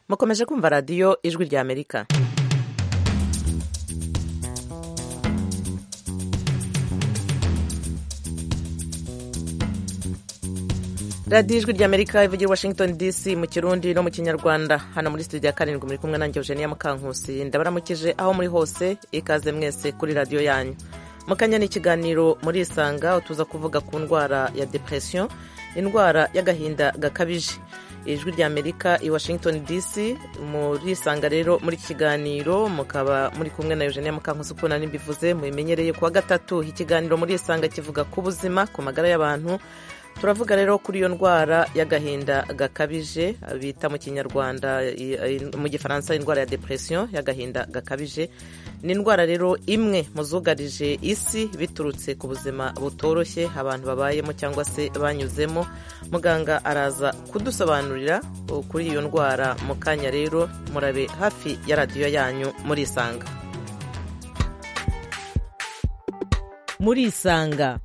mukomeje kumva radiyo ijwi ry'amerika radiyo ijwi ry'amerika ivugira i washington dc mu kirundi no mu kinyarwanda hano muri studio ya karindwi muri kumwe nanjye eugenia mukankusi ndabaramukije aho muri hose ikaze mwese kuri radiyo yanyu mukanya ni ikiganiro muri isanga tuza kuvuga ku ndwara ya depression indwara y'agahinda gakabije ijwi ry'amerika i washington dc muri isanga rero muri iki kiganiro mukaba muri kumwe na eugenia mukankusi ukuntu nari mbivuze mubimenyereye kuwa gatatu ikiganiro muri isanga kivuga ku buzima ku magara y'abantu turavuga rero kuri iyo ndwara y'agahinda gakabije bita mu kinyarwanda mu gifaransa indwara ya depression y'agahinda gakabije ni indwara rero imwe mu zugarije isi biturutse ku buzima butoroshye abantu babayemo cyangwa se banyuzemo muganga araza kudusobanurira kuri iyo ndwara mu kanya rero murabe hafi ya radiyo yanyu muri isanga muri isanga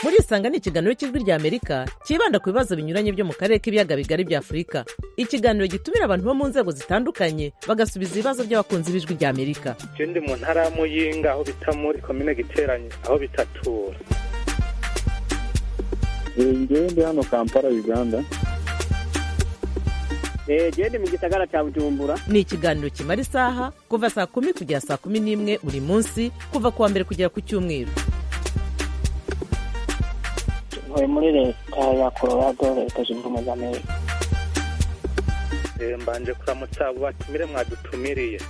muri isanga ni ikiganiro cy'ijwi rya amerika cyibanda ku bibazo binyuranye byo mu karere k'ibiyaga bigari bya afurika ikiganiro gitumira abantu bo mu nzego zitandukanye bagasubiza ibibazo by'abakunzi b'ijwi rya amerika icyo ndi mu ntara y'amuyinga aho bita muri komine giteranye aho bitatura ngewe ndi hano kampala uganda genda mu gisagara cya bujumbura ni ikiganiro kimara isaha kuva saa kumi kugera saa kumi n'imwe buri munsi kuva ku wa mbere kugera ku cyumweru ntuye muri leta ya colorado leta zunze ubumwe za amerika mbanje kuramutsa batumire mwadutumiriye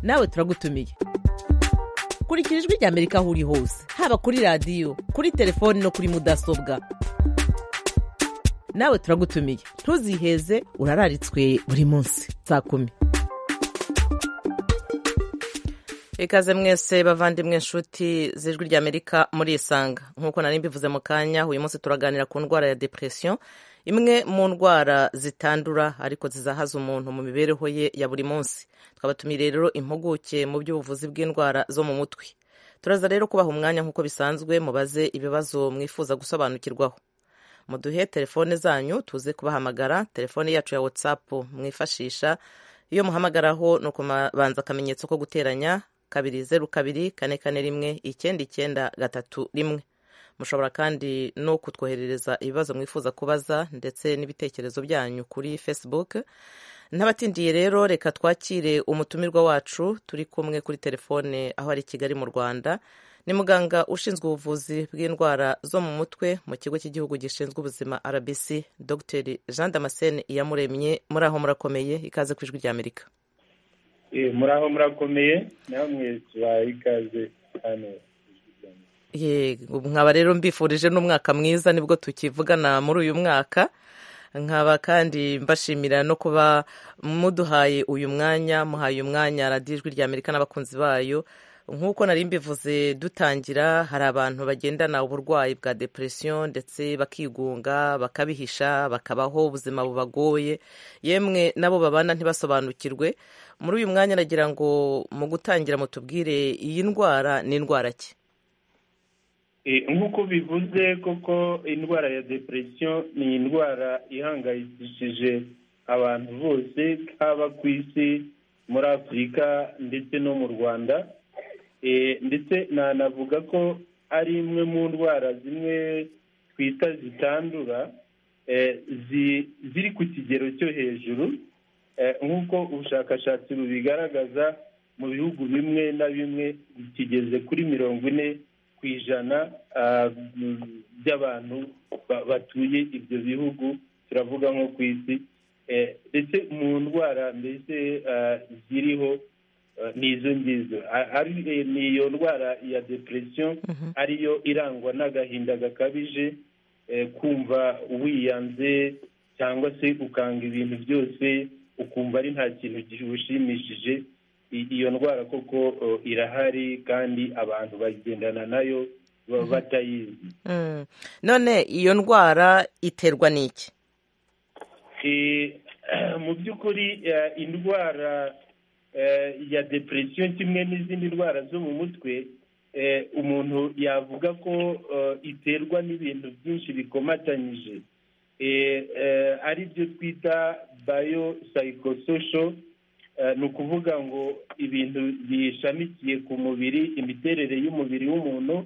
nawe turagutumiye kurikira ijwi rya amerika aho uri hose haba kuri radiyo kuri telefoni no kuri mudasobwa nawe turagutumiye ntuziheze urararitswe buri munsi saa kumi ikaze mwese bavandimwe inshuti z'ijwi ry'amerika muri isanga nk'uko nari mbivuze mu kanya uyu munsi turaganira ku ndwara ya depression imwe mu ndwara zitandura ariko zizahaza umuntu mu mibereho ye ya buri munsi twabatumiye rero impuguke mu by'ubuvuzi bw'indwara zo mu mutwe turaza rero kubaha umwanya nk'uko bisanzwe mubaze ibibazo mwifuza gusobanukirwaho muduhe telefone zanyu tuze kubahamagara telefone yacu ya whatsapp mwifashisha iyo muhamagaraho ni ukubanza akamenyetso ko guteranya kabiri zeru kabiri kane kane rimwe icyenda icyenda gatatu rimwe mushobora kandi no kutwoherereza ibibazo mwifuza kubaza ndetse n'ibitekerezo byanyu kuri facebook n'abatindiye rero reka twakire umutumirwa wacu turi kumwe kuri telefone aho ari kigali mu rwanda ni muganga ushinzwe ubuvuzi bw'indwara zo mu mutwe mu kigo cy'igihugu gishinzwe ubuzima rbc dr jean damascene iyamuremye muri aho murakomeye ikaze ku ijwi ry'amerika muraho murakomeye namwe tubaha ikaze hano nkaba rero mbifurije n'umwaka mwiza nibwo tukivugana muri uyu mwaka nkaba kandi mbashimira no kuba muduhaye uyu mwanya muhaye umwanya radiyo ijwi rya amerika n'abakunzi bayo nk'uko nari mbivuze dutangira hari abantu bagendana uburwayi bwa depression ndetse bakigunga bakabihisha bakabaho ubuzima bubagoye yemwe nabo babana ntibasobanukirwe muri uyu mwanya nagira ngo mu gutangira mutubwire iyi ndwara ni indwara ki nk'uko bivuze koko indwara ya depression ni indwara ihangayikishije abantu bose haba ku isi muri afurika ndetse no mu rwanda ndetse nanavuga ko ari imwe mu ndwara zimwe twita zitandura ziri ku kigero cyo hejuru nk'uko ubushakashatsi bubigaragaza mu bihugu bimwe na bimwe kigeze kuri mirongo ine ku ijana by'abantu batuye ibyo bihugu turavuga nko ku isi ndetse mu ndwara mbese ziriho ni izo ngizo ni iyo ndwara ya depression ariyo irangwa n'agahinda gakabije kumva wiyanze cyangwa se ukanga ibintu byose ukumva ari nta kintu gihushimishije iyo ndwara koko irahari kandi abantu bagendana nayo batayizi none iyo ndwara iterwa n'iki mu by'ukuri indwara ya depression kimwe n'izindi ndwara zo mu mutwe umuntu yavuga ko iterwa n'ibintu byinshi bikomatanyije ari byo twita bayo sayikososho ni ukuvuga ngo ibintu bishamikiye ku mubiri imiterere y'umubiri w'umuntu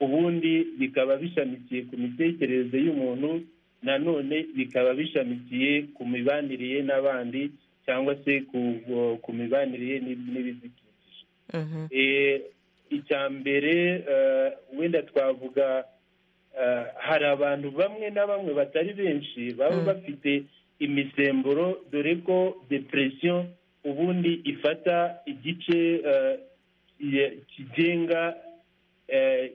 ubundi bikaba bishamikiye ku mitekerereze y'umuntu nanone bikaba bishamikiye ku mibanire ye n'abandi cyangwa se ku mibanire ye n'ibidukikije icya mbere wenda twavuga hari abantu bamwe na bamwe batari benshi baba bafite imisemburo dore ko depresiyo ubundi ifata igice kigenga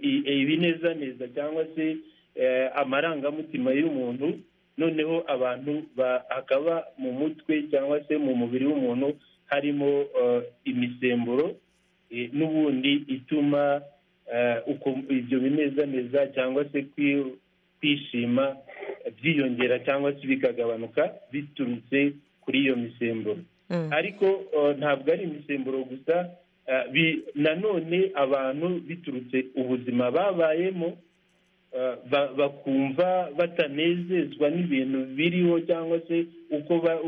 ibinezaneza cyangwa se amarangamutima y'umuntu noneho abantu bakaba mu mutwe cyangwa se mu mubiri w'umuntu harimo imisemburo n'ubundi ituma ibyo binezaneza cyangwa se kwishima byiyongera cyangwa se bikagabanuka biturutse kuri iyo misemburo ariko ntabwo ari imisemburo gusa nanone abantu biturutse ubuzima babayemo bakumva batanezezwa n'ibintu biriho cyangwa se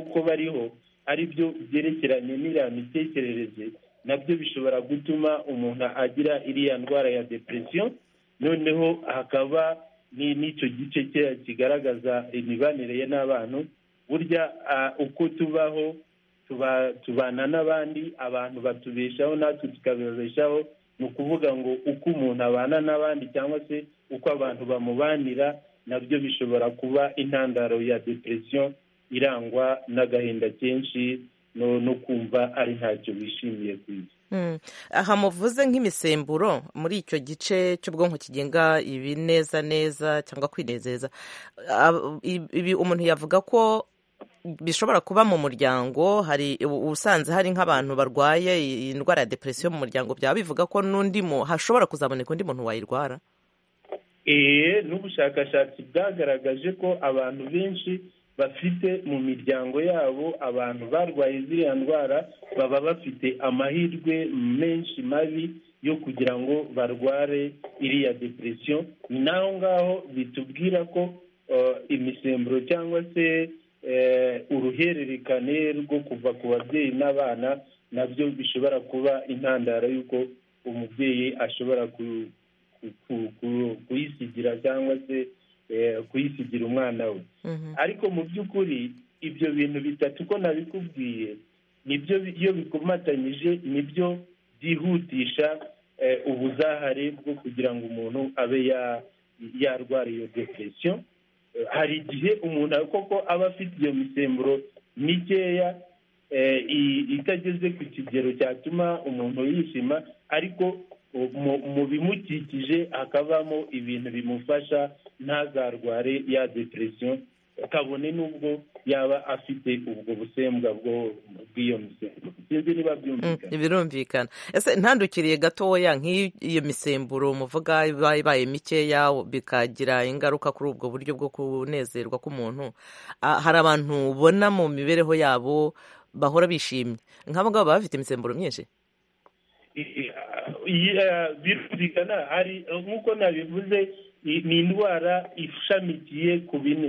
uko bariho ari byo byerekeranye n'iriya mitekerereze nabyo bishobora gutuma umuntu agira iriya ndwara ya depresiyo noneho hakaba n'icyo gice cye kigaragaza imibanire ye n'abantu burya uko tubaho tubana n'abandi abantu batubeshaho natwe tukabibeshaho ni ukuvuga ngo uko umuntu abana n'abandi cyangwa se uko abantu bamubanira nabyo bishobora kuba intandaro ya depresiyo irangwa n'agahinda kenshi no kumva ari ntacyo wishimiye ku isi aha muvuze nk'imisemburo muri icyo gice cy'ubwonko kigenga ibineza neza cyangwa kwinezeza ibi umuntu yavuga ko bishobora kuba mu muryango hari ubusanzwe hari nk'abantu barwaye iyi ndwara ya depresiyo mu muryango byaba bivuga ko n'undi hashobora kuzaboneka undi muntu wayirwara n'ubushakashatsi bwagaragaje ko abantu benshi bafite mu miryango yabo abantu barwaye ziriya ndwara baba bafite amahirwe menshi mabi yo kugira ngo barware iriya depresiyo ni naho ngaho bitubwira ko imisemburo cyangwa se uruhererekane rwo kuva ku babyeyi n'abana nabyo bishobora kuba intandaro y'uko umubyeyi ashobora kuyisigira cyangwa se kuyisigira umwana we ariko mu by'ukuri ibyo bintu bitatu ko nabikubwiye nibyo iyo bikomatanyije nibyo byihutisha ubuzahare bwo kugira ngo umuntu abe yarwara iyo depresiyo hari igihe umuntu koko aba afite iyo misemburo mikeya itageze ku kigero cyatuma umuntu yishima ariko mu bimukikije hakabamo ibintu bimufasha ntazarware ya depresiyo kabone n'ubwo yaba afite ubwo busembwa bw'iyo misemburo sinzi niba byumvikana birumvikana ese ntandukiriye gatoya nk'iyo misemburo muvuga iba ibaye mikeya bikagira ingaruka kuri ubwo buryo bwo kunezerwa k'umuntu hari abantu ubona mu mibereho yabo bahora bishimye nk'abo ngabo baba bafite imisemburo myinshi birumvikana hari nk'uko nabivuze ni indwara ishamikiye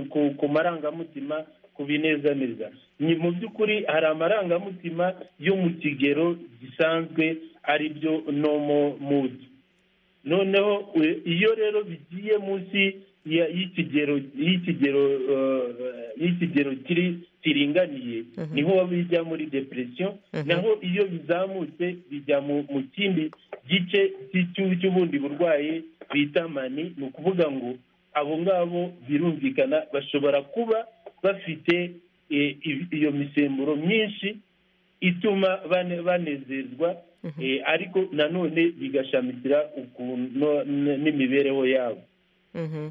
ku marangamutima ku binezaneza ni mu by'ukuri hari amarangamutima yo mu kigero gisanzwe ari byo nomo mudi noneho iyo rero bigiye munsi y'ikigero y'ikigero y'ikigero kiri kiringaniye niho bijya muri depresiyo naho iyo bizamutse bijya mu kindi gice cy'ubundi burwayi bita mani ni ukuvuga ngo abo ngabo birumvikana bashobora kuba bafite iyo misemburo myinshi ituma banezerwa ariko nanone bigashamikira n'imibereho yabo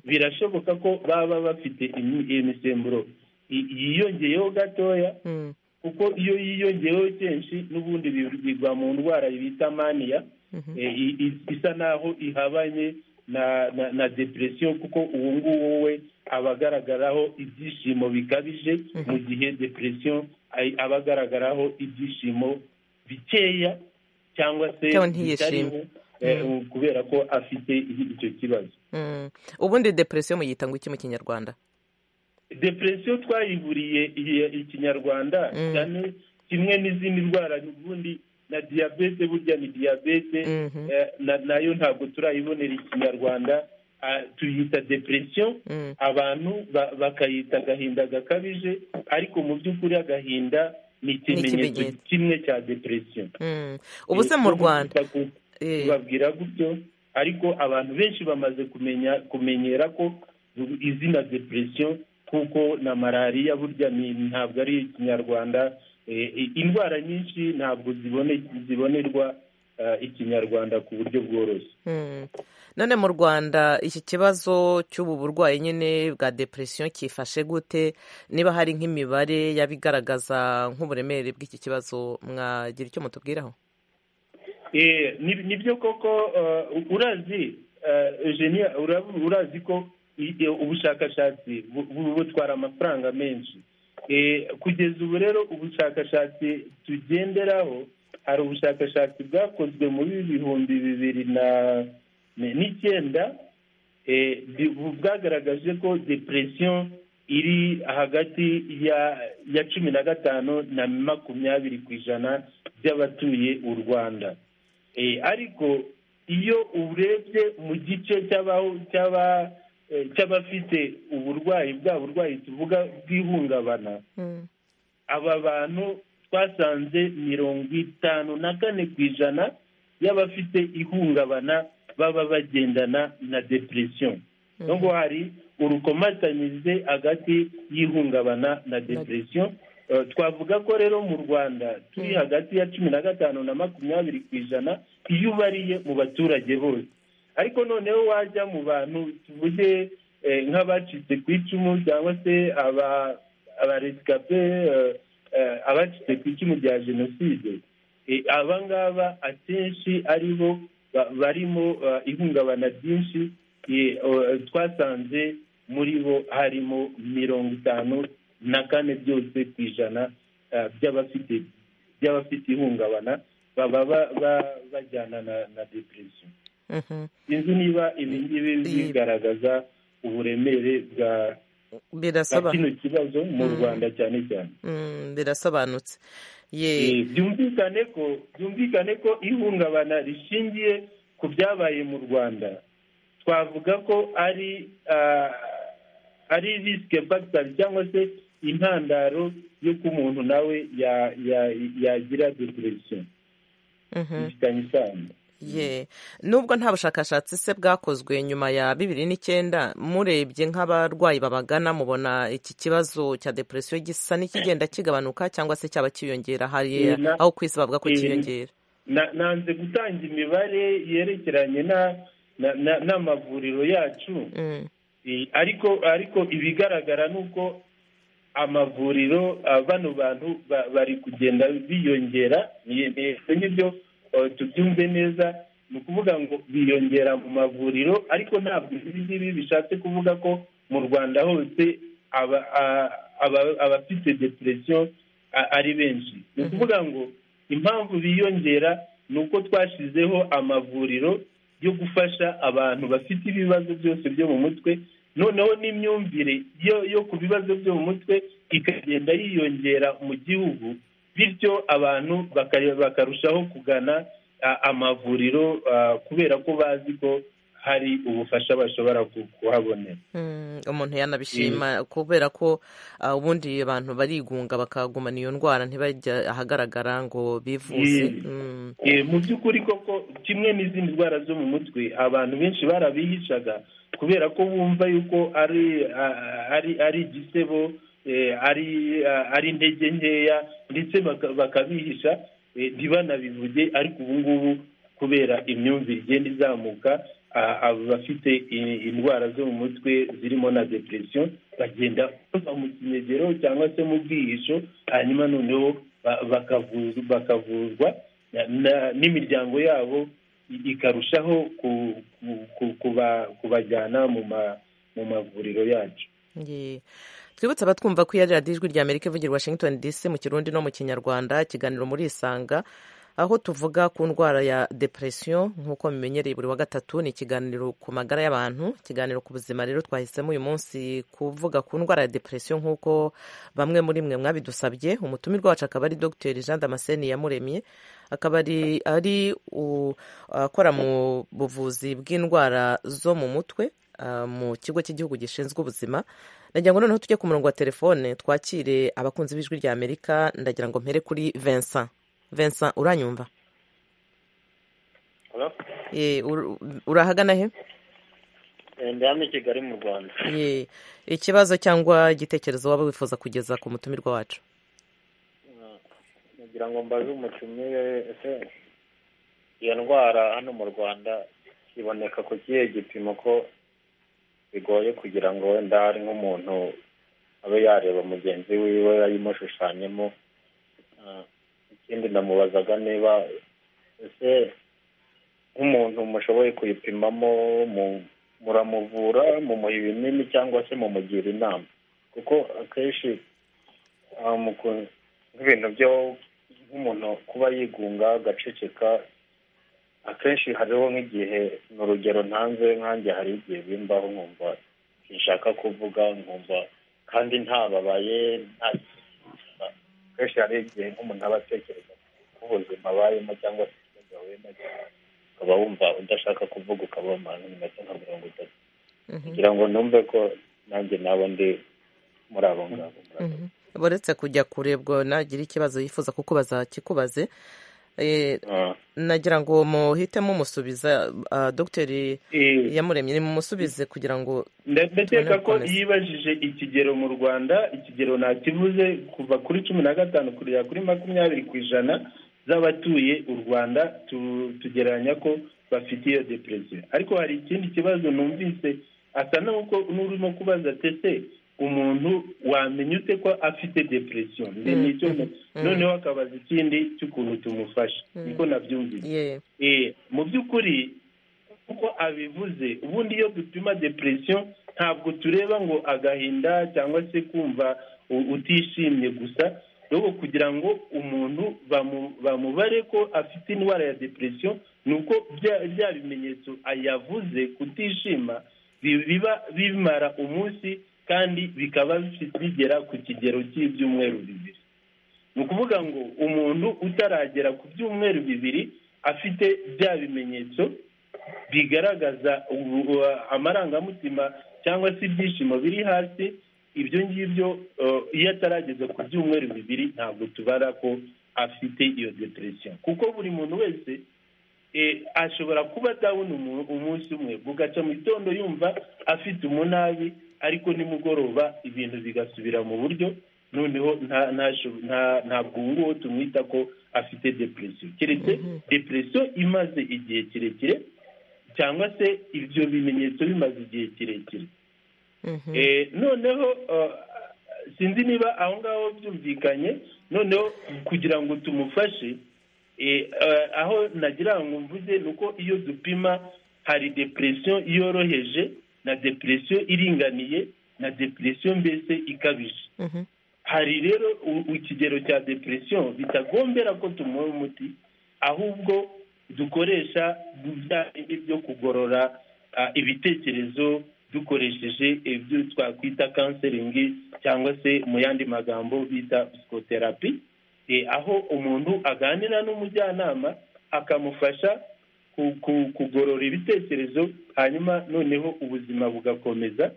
birashoboka ko baba bafite imisemburo yiyongeyeho gatoya kuko iyo yiyongeyeho kenshi n'ubundi bigwa mu ndwara bita maniya isa naho ihabanye na depresiyo kuko uwo nguwo we aba agaragaraho ibyishimo bikabije mu gihe depresiyo aba agaragaraho ibyishimo bikeya cyangwa se bitariho kubera ko afite icyo kibazo ubundi depresiyo muyita ngo iki mu kinyarwanda depresiyo twayiburiye ikinyarwanda Mm. cyane kimwe n'izindi ndwara ubundi na diyabete burya ni diyabete Mhm. eh, na- nayo ntabwo turayibonera ikinyarwanda Ah, tuyita depresiyo Mm. abantu ba- bakayita agahinda gakabije ariko mu by'ukuri agahinda ni ikimenyetso ikimenyetso. kimwe cya depresiyo Mm. ubu se mu Eh, rwanda tugomba ku- Eh, tubabwira gutyo ariko abantu benshi bamaze kumenya kumenyera ko izina depresiyo kuko na malariya burya ni ntabwo ari ikinyarwanda Eh, i- indwara nyinshi ntabwo zibone- zibonerwa eh, ikinyarwanda ku buryo bworoshye mm. none mu rwanda iki kibazo cy'ubu burwayi nyine bwa depresiyo cyifashe gute niba hari nk'imibare y'abigaragaza nk'uburemere bw'iki kibazo mwagira icyo mutubwiraho Eh, ni ni byo koko eh, urazi eh, Eugenie, urabu- urazi ko i- i- ubushakashatsi bu- bu- butwara amafaranga menshi Eh, kugeza ubu rero ubushakashatsi tugenderaho hari ubushakashatsi bwakozwe muri bihumbi bibiri na ni- n'icyenda eh, bi- bu- bwagaragaje ko depresiyo iri hagati ya ya cumi na gatanu na makumyabiri ku ijana by'abatuye u rwanda Eh, ariko iyo urebye mu gice cy'aba- cy'aba- eh, cy'abafite uburwayi bwa burwayi tuvuga bw'ihungabana Mm. aba bantu twasanze mirongo itanu na kane ku ijana y'abafite ihungabana baba bagendana na depresiyo niyo ngo hari urukomatanyirize hagati y'ihungabana na depresiyo Eh, twavuga ko rero mu rwanda turi Mm. hagati ya cumi na gatanu na makumyabiri ku ijana iyo ubariye mu baturage bose ariko noneho wajya mu bantu tuvuge eh, nk'abacitse ku icumu cyangwa se aba- abaresikape eh, eh, abacitse ku icumu rya jenoside Eh, aba ngaba akenshi ari bo ba- barimo eh, ihungabana ryinshi Eh, eh, twasanze muri bo harimo mirongo itanu na kane byose ku ijana eh, by'abafite by'abafite ihungabana baba ba- ba- bajyana na na depresiyo Mhm. sinzi niba ibi ngibi bigaragaza uburemere bwa bwa birasoba kino kibazo mu Mm. rwanda cyane cyane Mm, birasobanutse ye Eh, byumvikane ko byumvikane ko ihungabana rishingiye ku byabaye mu rwanda twavuga ko ari ah, ari risike factor cyangwa se intandaro y'uko umuntu nawe ya- ya- yagira depresiyo Mhm. bifitanye isano ye nubwo nta bushakashatsi se bwakozwe nyuma ya bibiri n'icyenda murebye nk'abarwayi babagana mubona iki kibazo cya depresiyo gisa n'ikigenda kigabanuka cyangwa se cyaba cyiyongera hari Eh, na- aho ku isi bavuga ko eh, cyiyongera Na- nanze gutanga imibare yerekeranye na- na- na- n'amavuriro yacu Mm, Eh, ariko ariko ibigaragara ni uko amavuriro ah, bano bantu ba- bari kugenda biyongera ni- ni- nibyo eh, tubyumve neza ni ukuvuga ngo biyongera mu mavuriro ariko ntabwo ibi ngibi bishatse kuvuga ko mu rwanda hose aba- a- aba- abafite depresiyo a- ari benshi ni ukuvuga ngo impamvu biyongera ni uko twashyizeho amavuriro yo gufasha abantu bafite ibibazo byose byo mu mutwe noneho n'imyumvire yo yo ku bibazo byo mu mutwe ikagenda yiyongera mu gihugu bityo abantu baka- bakarushaho kugana a- amavuriro ah, kubera ko bazi ko hari ubufasha bashobora ku- kuhabonera mm, umuntu yanabishima kubera ko ah, ubundi abantu barigunga bakagumana iyo ndwara ntibajya ahagaragara ngo bivuze Ye. Mm, Eh, mu by'ukuri koko kimwe n'izindi ndwara zo mu mutwe abantu benshi barabihishaga kubera ko bumva yuko ari a- ari ari igisebo eh, ari a- ari intege nkeya ndetse baka- bakabihisha eh, ntibanabivuge ariko ubu ngubu kubera imyumvire igenda izamuka a- abo bafite i- indwara zo mu mutwe zirimo na depresiyo bagenda bava mu kinegero cyangwa se mu bwihisho hanyuma noneho ba- bakavuzu- bakavuzwa na- na- n'imiryango yabo i- ikarushaho ku- ku- ku- kuba- kubajyana mu ma- mu mavuriro yacu ye twibutse abatwumva ko iya radiyo ijwi rya amerika ivugira i washington dc mu kirundi no mu kinyarwanda ikiganiro murisanga aho tuvuga ku ndwara ya depression nk'uko mumenyereye buri wa gatatu ni ikiganiro ku magara y'abantu ikiganiro ku buzima rero twahisemo uyu munsi kuvuga ku ndwara ya depression nk'uko bamwe muri mwe mwabidusabye umutumirwa wacu akaba ari Dr Jean Damascene Yamuremye akaba ari ari akora mu buvuzi bw'indwara zo mu mutwe mu kigo cy'igihugu gishinzwe ubuzima ndagira ngo noneho tujye ku murongo wa telefone twakire abakunzi b'ijwi rya amerika ndagira ngo mpere kuri Vincent Vincent uranyumva urahagana he ndahano i kigali mu rwanda ikibazo cyangwa igitekerezo waba wifuza kugeza ku mutumirwa wacu kugira ngo mbaze umukinnyi ese iyo ndwara hano mu rwanda iboneka ku kihe gipimo ko bigoye kugira ngo wenda hari nk'umuntu abe yareba mugenzi wiwe ayimushushanyemo ikindi namubazaga niba ese nk'umuntu mushoboye kuyipimamo muramuvura mumuha ibinini cyangwa se mumugira inama kuko akenshi nk'ibintu byo nk'umuntu kuba yigunga agaceceka akenshi hariho nk'igihe ni urugero ntanze nkanjye hari igihe bimbaho nkumva sinshaka kuvuga nkumva kandi ntababaye nta akenshi hari igihe nk'umuntu aba atekereza ku buzima abayemo cyangwa se ikibazo ahuyemo ukaba wumva udashaka kuvuga ukaba mu minota nka mirongo itatu kugira ngo numve ko nanjye nabo ndi muri abo ngabo buretse kujya kurebwa nagira ikibazo yifuza kukubaza kikubaze nagira ngo muhitemo umusubiza dogiteri yamuremye ni mumusubize kugira ngo ndakeka ko yibajije ikigero mu rwanda ikigero ntakibuze kuva kuri cumi na gatanu kugera kuri makumyabiri ku ijana z'abatuye u rwanda tugereranya ko bafite iyo deperesiyo ariko hari ikindi kibazo numvise asa n'urimo kubaza tese umuntu wamenya ute ko afite depresiyo nicyo noneho akabaza ikindi cy'ukuntu tumufasha niko nabyumvise mu by'ukuri kuko abivuze ubundi iyo dupima depresiyo ntabwo tureba ngo agahinda cyangwa se kumva utishimye gusa rero kugira ngo umuntu bamubare ko afite indwara ya depresiyo ni uko bya bimenyetso ayavuze kutishima biba bimara umunsi kandi bikaba bigera ku kigero cy'ibyumweru bibiri ni ukuvuga ngo umuntu utaragera ku byumweru bibiri afite bya bimenyetso bigaragaza amarangamutima cyangwa se ibyishimo biri hasi ibyo ngibyo iyo atarageza ku byumweru bibiri ntabwo tubara ko afite iyo deperesiyo kuko buri muntu wese ashobora kuba dawuni umunsi umwe bugaca mu gitondo yumva afite umunabi ariko nimugoroba ibintu bigasubira mu buryo noneho ntabwo ubu ngubu tumwita ko afite depresiyo keretse depresiyo imaze igihe kirekire cyangwa se ibyo bimenyetso bimaze igihe kirekire noneho sinzi niba aho ngaho byumvikanye noneho kugira ngo tumufashe aho nagira ngo mvuze ni uko iyo dupima hari depresiyo yoroheje na depresiyo iringaniye na depresiyo mbese ikabije hari rero ikigero cya depresiyo bitagombera ko tumuha umuti ahubwo dukoresha bya bindi byo kugorora ibitekerezo dukoresheje ibyo twakwita kanseringi cyangwa se mu yandi magambo bita psikoterapi aho umuntu aganira n'umujyanama akamufasha kugorora ibitekerezo hanyuma noneho ubuzima bugakomeza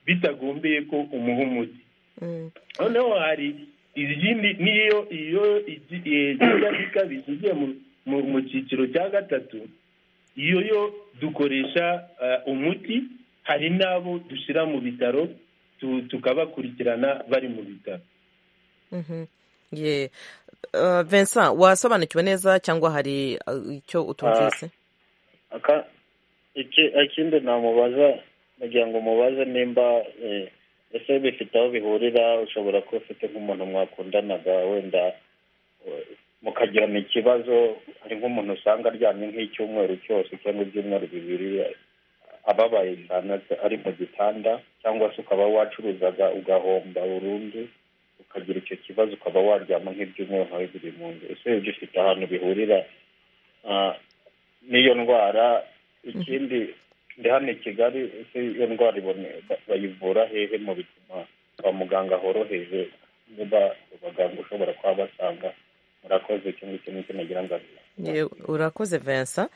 bitagombeye ko umuha umuti noneho hari izindi n'iyo iyo ikabije igiye mu cyiciro cya gatatu iyo yo dukoresha umuti hari n'abo dushyira mu bitaro tukabakurikirana bari mu bitaro Vincent wasobanukiwe neza cyangwa hari icyo utumvise ikindi namubaza kugira ngo mubaze nimba ese bifite aho bihurira ushobora kuba ufite nk'umuntu mwakundanaga wenda mukagirana ikibazo hari nk'umuntu usanga aryamye nk'icyumweru cyose cyangwa ibyumweru bibiri ababaye cyane ari mu gitanda cyangwa se ukaba wacuruzaga ugahomba burundu ukagira icyo kibazo ukaba waryama nk'ibyumweru nkawe biri mu nzu ese ibyo ufite ahantu bihurira ah, n'iyo ndwara ikindi ndi hano i kigali ese iyo ndwara ibone- ba- bayivura hehe mu bituma kwa muganga horoheje niba abaganga ushobora kuba basanga murakoze icyo ngicyo nicyo nagira ngo abe Ye- urakoze vincent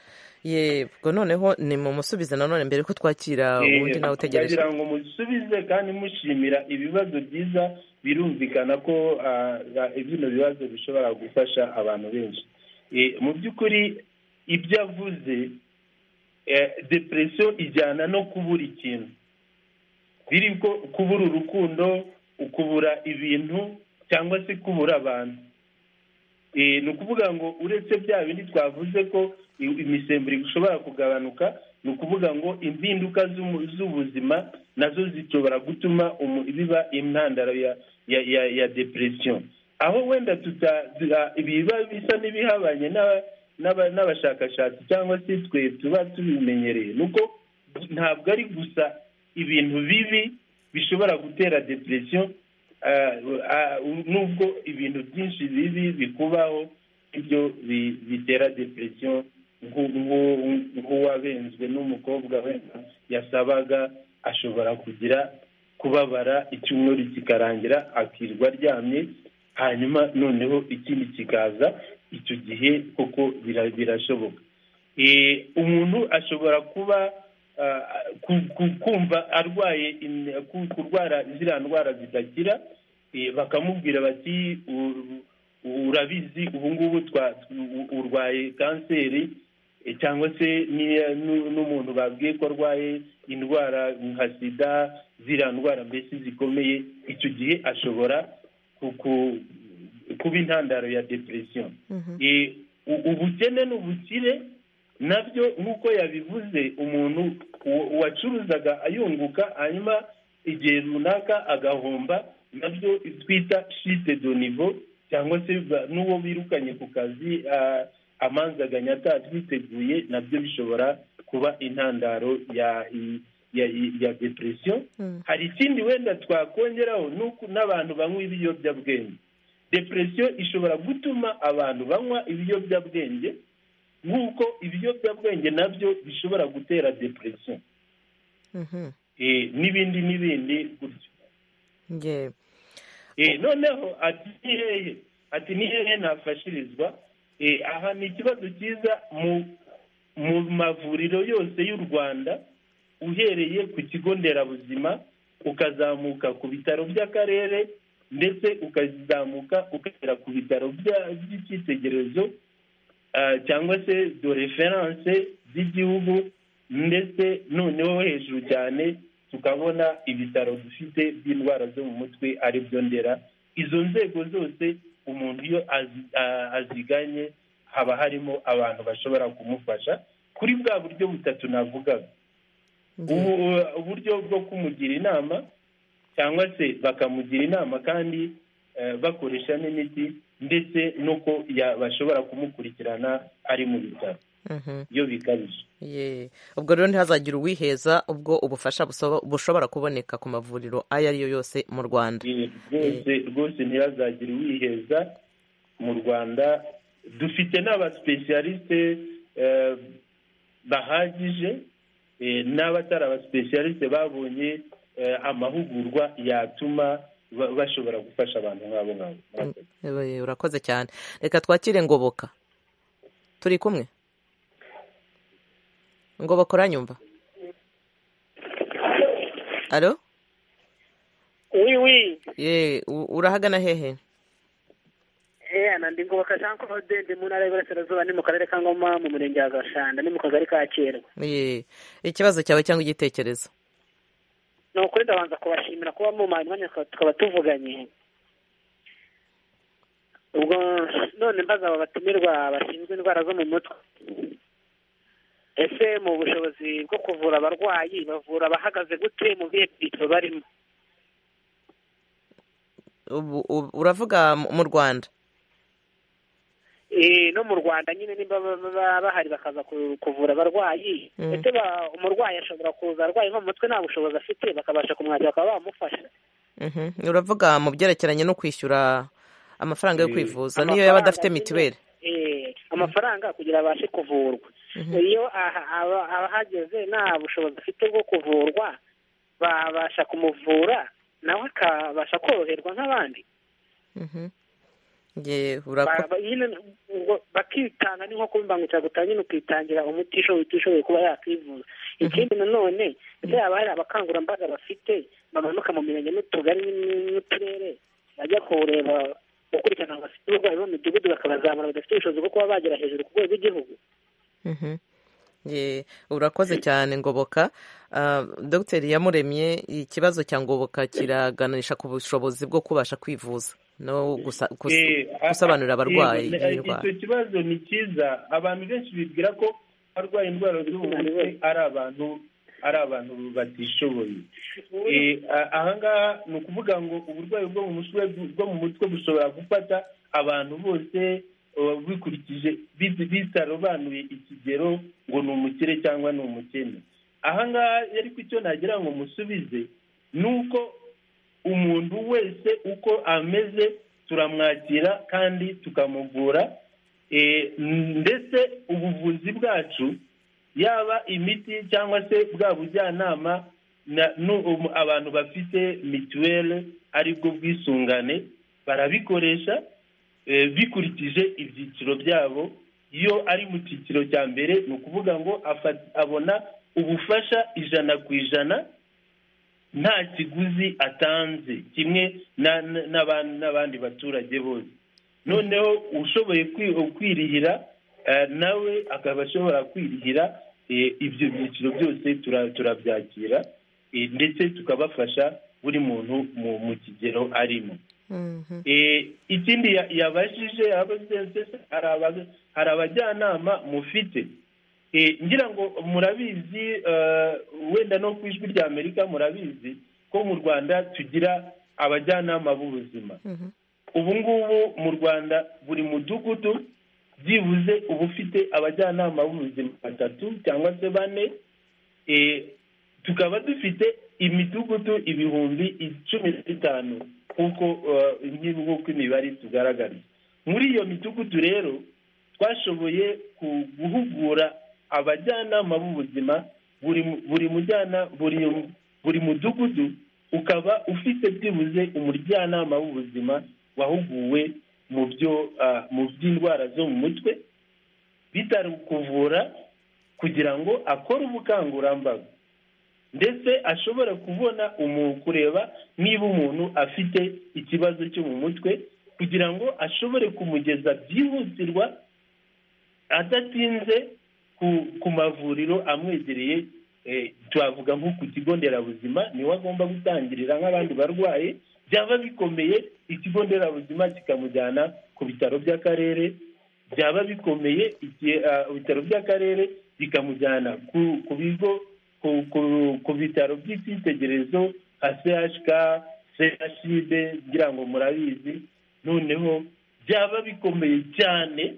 yego noneho ni mu musubize nanone mbere ko twakira uwundi nawe utegereje kugira ngo musubize kandi mushimira ibibazo byiza birumvikana ko ah, ah, bino bibazo bishobora gufasha abantu benshi Eh, mu by'ukuri ibyo avuze eh, depresiyo ijyana no kubura ikintu biri ko kubura urukundo ukubura ibintu cyangwa se kubura abantu Eh, ni ukuvuga ngo uretse bya bindi twavuze ko i- imisemburo ishobora kugabanuka ni ukuvuga ngo impinduka z'umu- z'ubuzima nazo zishobora gutuma umu- biba intandaro ya ya ya, ya depression aho wenda tuta tuta- ibiba bisa n'ibihabanye n'aba- n'aba- n'abashakashatsi cyangwa se twe tuba tubimenyereye nuko ntabwo ari gusa ibintu bibi bishobora gutera depression Ah, ah, nubwo ibintu byinshi bibi bikubaho ibyo bi- bitera depression nk'u- nk'u- nk'uwabenzwe n'umukobwa wenda yasabaga ashobora kugira kubabara icyumweru kikarangira akirirwa aryamye hanyuma noneho ikindi kikaza icyo gihe koko bira- birashoboka Eh, umuntu ashobora kuba ah, ku- ku- kumva arwaye in- ku- kurwara ziriya ndwara zidakira eh, bakamubwira bati "U- urabizi ubu ngubu twa- u- urwaye kanseri eh, cyangwa se n'iya- n'u- n'umuntu babwiye ko arwaye indwara nka sida ziriya ndwara mbese zikomeye icyo gihe ashobora ku- ku- kuba intandaro ya depression Mhm. Eh, u- ubukene n'ubukire nabyo nk'uko yabivuze umuntu u- uwacuruzaga ayunguka hanyuma igihe runaka agahomba nabyo twita shite do nivo cyangwa se ba- n'uwo birukanye ku kazi ah, amanzaganya atatwiteguye nabyo bishobora kuba intandaro ya ya, ya depression Mm. hari ikindi wenda twakongeraho ni uko n'abantu banywa ibiyobyabwenge depresiyo ishobora gutuma abantu banywa ibiyobyabwenge nk'uko ibiyobyabwenge nabyo bishobora gutera depresiyo Mhm. Eh, n'ibindi n'ibindi gutyo Ye- Eh, noneho ati ni hehe ati ni hehe nafashirizwa Eh, aha ni ikibazo cyiza mu mu mavuriro yose y'u rwanda uhereye ku kigo nderabuzima ukazamuka ku bitaro by'akarere ndetse ukazamuka ukagera ku bitaro bya- by'icyitegererezo ah, cyangwa se do referanse z'igihugu ndetse noneho hejuru cyane tukabona ibitaro dufite by'indwara zo mu mutwe ari byo ndera izo nzego zose umuntu iyo azi- a- aziganye haba harimo abantu bashobora kumufasha kuri bwa buryo butatu navugaga ye- ubu uburyo bwo kumugira inama cyangwa se bakamugira inama kandi eh, bakoresha n'imiti ndetse n'uko ya- bashobora kumukurikirana ari mu bitaro Mhm. iyo bikabije Ye. ubwo rero ntihazagire uwiheza ubwo ubufasha busoba- bushobora kuboneka ku mavuriro ayo ari yo yose mu rwanda Eh, rwose rwose ntihazagire uwiheza mu rwanda dufite n'abasipesiyalisite bahagije eh, n'abatari abasipesiyalisite babonye eh, amahugurwa yatuma ba- bashobora gufasha abantu nk'abo ngabo Murakoze. Eh, urakoze cyane reka twakire ngoboka turi kumwe ngoboka uranyumva alo Oui, oui. ye u- urahagana hehe Eh, ana ndi ngoboka Jean Claude ndi mu ntara y'Iburasirazuba ni mu karere ka Ngoma mu murenge wa Gashanda ni mu kagari ka Kirwa. Ye. ikibazo cyawe cyangwa igitekerezo Ni ukuri ndabanza kubashimira kuba mu mwanya mwanya tukaba- tukaba tuvuganye. Ubwo none mbaza aba batumirwa bashinzwe indwara zo mu mutwe. Ese mu bushobozi bwo kuvura abarwayi bavura abahagaze gute mu bihe byiciro barimo? Ubu- ubu- uravuga mu- mu rwanda Eh, no mu rwanda nyine nimba ba- ba- ba- bahari bakaza ku- kuvura abarwayi Mm. ese ba- umurwayi ashobora kuza arwaye nko mu mutwe nta bushobozi afite bakabasha kumwakira bakaba bamufasha uravuga mu byerekeranye no kwishyura amafaranga yo kwivuza niyo yaba adafite mituweli Eh, amafaranga kugira abashe kuvurwa iyo aha- aba- abahageze nta bushobozi afite bwo kuvurwa babasha kumuvura nawe akabasha koroherwa nk'abandi Mhm. Ye, urako- Ba- ba- nyine ubwo bakitanga ni nko kuba imbangukiragutabara nyine ukitangira umuti ushoboye utishoboye kuba yakwivuza ikindi nanone ndetse haba hari abakangurambaga bafite bamanuka mu mirenge n'utugari n- n'uturere bajya kureba gukurikirana abantu bafite uburwayi bo mu midugudu bakabazamura badafite ubushobozi bwo kuba bagera hejuru ku rwego rw'igihugu Mhm. Ye, urakoze cyane ngoboka Ah, dogiteri yamuremye ikibazo cya ngoboka kiraganisha ku bushobozi bwo kubasha kwivuza no gusa- gus- Eh, a- a- gusobanurira abarwayi yego, iyi ne- ndwara icyo kibazo ni cyiza abantu benshi bibwira ko abarwaye indwara zo mu mutwe ari abantu ari abantu batishoboye Eh, a- ahangaha ni ukuvuga ngo uburwayi bwo mu mutwe bwo mu mutwe bushobora gufata abantu bose eh, bikurikije bit- bitarobanuye ikigero ngo ni umukire cyangwa ni umukene ahangaha ariko icyo nagira ngo musubize ni uko umuntu wese uko ameze turamwakira kandi tukamuvura Eh, ndetse ubuvuzi bwacu yaba imiti cyangwa se bwa bujyanama na- nu- um- abantu bafite mituweli aribwo bwisungane barabikoresha eh, bikurikije ibyiciro byabo iyo ari mu cyiciro cya mbere ni ukuvuga ngo afa- abona ubufasha ijana ku ijana nta kiguzi atanze kimwe na- na- n'aban- n'abandi baturage bose noneho ushoboye kwi- kwirihira eh, nawe akaba ashobora kwirihira eh, ibyo byiciro byose tura- turabyakira eh, ndetse tukabafasha buri muntu mu- mu kigero arimo Mhm. Eh, ikindi ya- yabajije abasensesi hari aba- hari abajyanama mufite Eh, ngira ngo murabizi eh, wenda no ku ijwi rya amerika murabizi ko mu rwanda tugira abajyanama b'ubuzima Mhm. ubu ngubu mu rwanda buri mudugudu byibuze uba ufite abajyanama b'ubuzima batatu cyangwa se bane Eh, tukaba dufite imidugudu ibihumbi icumi na bitanu nk'uko eh, nki- nk'uko imibare tugaragara muri iyo midugudu rero twashoboye ku- guhugura abajyanama b'ubuzima buri mu- buri mujyana buri buri mudugudu ukaba ufite byibuze umujyanama w'ubuzima wahuguwe mu byo ah, mu by'indwara zo mu mutwe bitari kuvura kugira ngo akore ubukangurambaga ndetse ashobora kubona umuntu kureba niba umuntu afite ikibazo cyo mu mutwe kugira ngo ashobore kumugeza byihutirwa adatinze ku, ku mavuriro amwegereye eh, twavuga nko ku kigo nderabuzima niwe agomba gutangirira nk'abandi barwayi byaba bikomeye ikigo nderabuzima kikamujyana ku bitaro by'akarere byaba bikomeye igihe, ah, ibitaro by'akarere bikamujyana ku, ku bigo ku, ku, ku bitaro by'icyitegererezo nka chk chib ngira ngo murabizi noneho byaba bikomeye cyane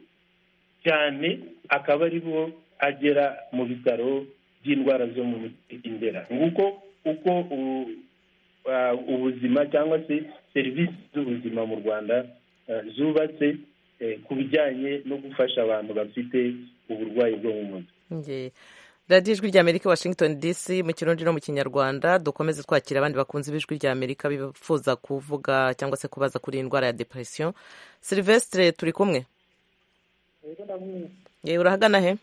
cyane akaba aribo agera mu bitaro by'indwara zo mu mutwe indera nguko uko u- ah, ubuzima cyangwa se serivisi z'ubuzima mu rwanda ah, zubatse eh, ku bijyanye no gufasha abantu bafite uburwayi bwo mu mutwe Ye. radiyo ijwi rya amerika washington dc mu kirundi no mu kinyarwanda dukomeze twakira abandi bakunze b'ijwi rya amerika bifuza kuvuga cyangwa se kubaza kuri iyi ndwara ya depression silvestre turi kumwe Ye, urahagana he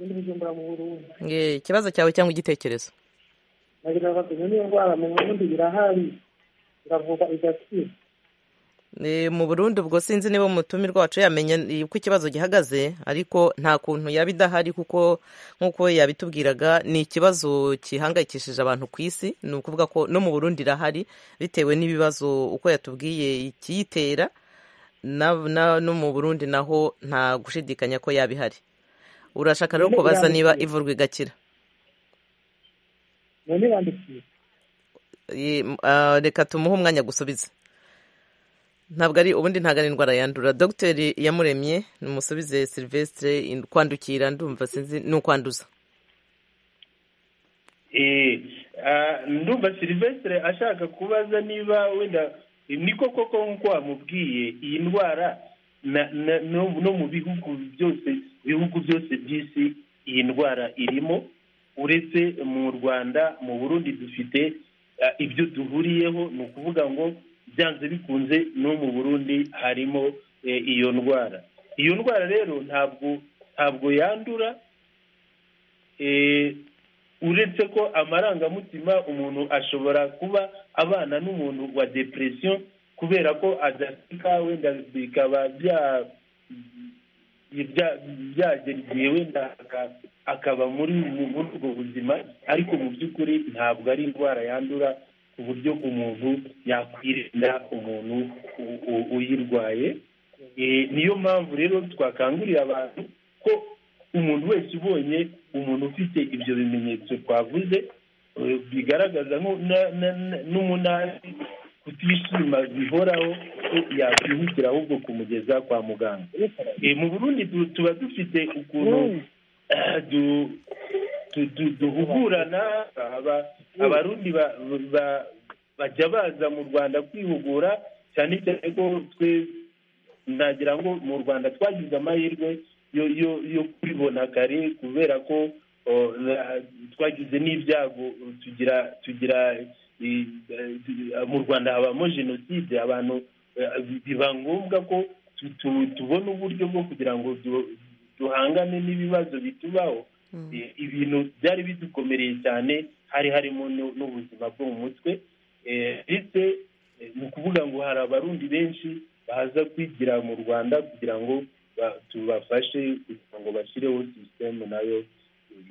ibindi bijumbura mu Burundi Ye, ikibazo cyawe cyangwa igitekerezo nagira bagumye n'iyo ndwara mu Burundi irahari iravuga igakira Eh, mu Burundi ubwo sinzi niba umutumirwa wacu yamenya eh, uko ikibazo gihagaze ariko nta kuntu yaba idahari kuko nk'uko yabitubwiraga ni ikibazo gihangayikishije abantu ku isi ni ukuvuga ko no mu Burundi irahari bitewe n'ibibazo uko yatubwiye ikiyitera na- na- no mu Burundi naho nta gushidikanya ko yaba ihari urashaka rero kubaza niba ivurwa igakira none bandikiye Eh, m- ah, reka tumuhe umwanya gusubiza ntabwo ari ubundi ntabwo ari indwara yandura dogiteri yamuremye numusubize silvestre in- kwandukira ndumva sinzi ni ukwanduza Eh, ah, ndumva ndumva silivesitire ashaka kubaza niba wenda ni koko ko nk'uko wamubwiye iyi ndwara na- na- no no mu bihugu byose bihugu byose by'isi iyi ndwara irimo uretse mu rwanda mu burundi dufite eh, ibyo duhuriyeho ni ukuvuga ngo byanze bikunze no mu burundi harimo eh, iyo ndwara iyo ndwara rero ntabwo ntabwo yandura eh, uretse ko amarangamutima umuntu ashobora kuba abana n'umuntu wa depresiyo kubera ko adaseka wenda bikaba bya- bya- byagera igihe wenda aka- akaba muri mu- muri ubwo buzima ariko mu by'ukuri ntabwo ari indwara yandura ku buryo umuntu yakwirinda umuntu u- u- uyirwaye Eh, niyo mpamvu rero twakangurira abantu ko umuntu wese ubonye umuntu ufite ibyo bimenyetso twavuze eh, bigaragaza nko na- na- na- n'umunani kutishima bihoraho ko yakwihutira ahubwo kumugeza kwa muganga Eh, mu burundi tu- tuba dufite ukuntu eh, du- tu- tu- duhugurana aba- abarundi ba- ba- bajya baza mu rwanda kwihugura cyane cyane ko twe nagira ngo mu rwanda twagize amahirwe yo yo yo kubibona kare kubera ko o, na- twagize n'ibyago tugira tugira i- eh, mu rwanda habamo jenoside abantu eh, biba ngombwa ko tu- tu- tubona uburyo bwo kugira ngo du- duhangane n'ibibazo bitubaho Eh, ibintu byari bidukomereye cyane hari harimo no- n'ubuzima bwo mu mutwe Eh, ndetse eh, ni ukuvuga ngo hari abarundi benshi baza kwigira mu rwanda kugira ngo ba- tubafashe kugira ngo bashyireho sisitemu nayo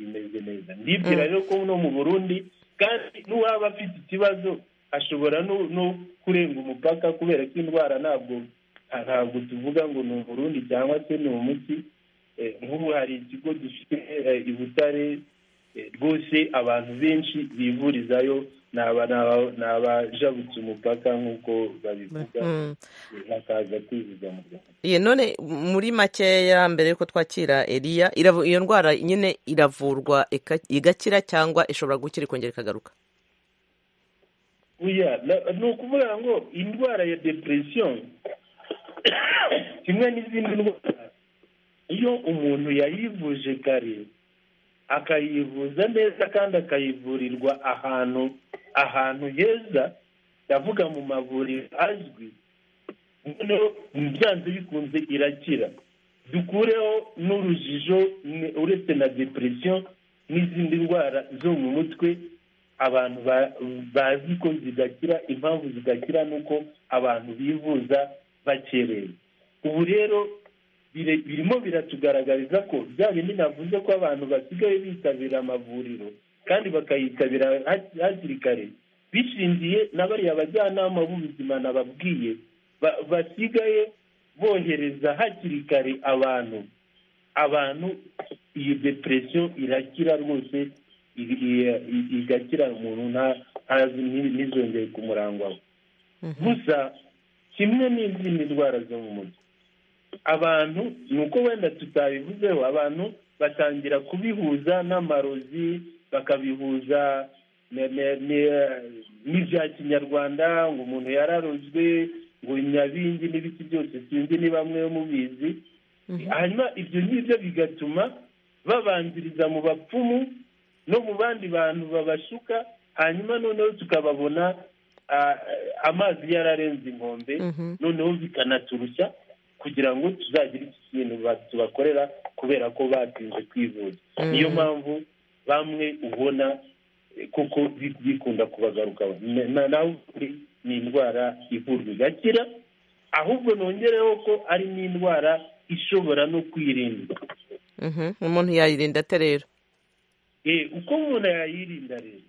imeze neza ndibwira rero ko no mu burundi kandi n'uwaba afite ikibazo ashobora no no kurenga umupaka kubera ko indwara ntabwo ntabwo tuvuga ngo ni umurundi cyangwa se ni umuti Eh, nk'ubu hari ikigo gifite eh, i butare eh, rwose abantu benshi bivurizayo ni aba- ni aba- ni abajabutse umupaka nk'uko babivuga Mm. bakaza kwivuza mu rwanda Ye, none muri makeya mbere y'uko twakira Eliya iravu- iyo ndwara nyine iravurwa ika- igakira cyangwa ishobora gukira ikongera ikagaruka oya na- ni ukuvuga ngo indwara ya depresiyo kimwe n'izindi ndwara iyo umuntu yayivuje kare akayivuza neza kandi akayivurirwa ahantu ahantu heza ndavuga mu mavuriro azwi noneho byanze bikunze irakira dukureho n'urujijo ni- uretse na depresiyo n'izindi ndwara zo mu mutwe abantu ba- bazi ko zidakira impamvu zidakira ni uko abantu bivuza bakereye ubu rero bire- birimo biratugaragariza ko bya bindi navuze ko abantu basigaye bitabira amavuriro kandi bakayitabira hak- hakiri kare bishingiye na bariya bajyanama b'ubuzima nababwiye ba- basigaye bohereza hakiri kare abantu abantu iyo depresiyo irakira rwose i- i- i- igakira umuntu nta- ntazi- nti- ntizongere ku murango we gusa kimwe n'izindi ndwara zo mu mutwe abantu ni uko wenda tutabivuzeho abantu batangira kubihuza n'amarozi bakabihuza ne- ne- ne- n'ibya kinyarwanda ngo umuntu yararozwe ngo nyabingi n'ibiki byose sinzi ni bamwe mubizi hanyuma ibyo ngibyo bigatuma babanziriza mu bapfumu no mu bandi bantu babashuka hanyuma noneho tukababona ah, amazi yararenze inkombe noneho bikanaturushya kugira ngo tuzagire iki kintu ba- tubakorera kubera ko batinze kwivuza niyo mpamvu bamwe ubona eh, koko bi- bikunda kubagaruka Na- na- nawe ukuri ni indwara ivurwa igakira ahubwo nongereho ko ari n'indwara ishobora no kwirindwa Mhm. umuntu yayirinda ate rero Eh, uko umuntu yayirinda rero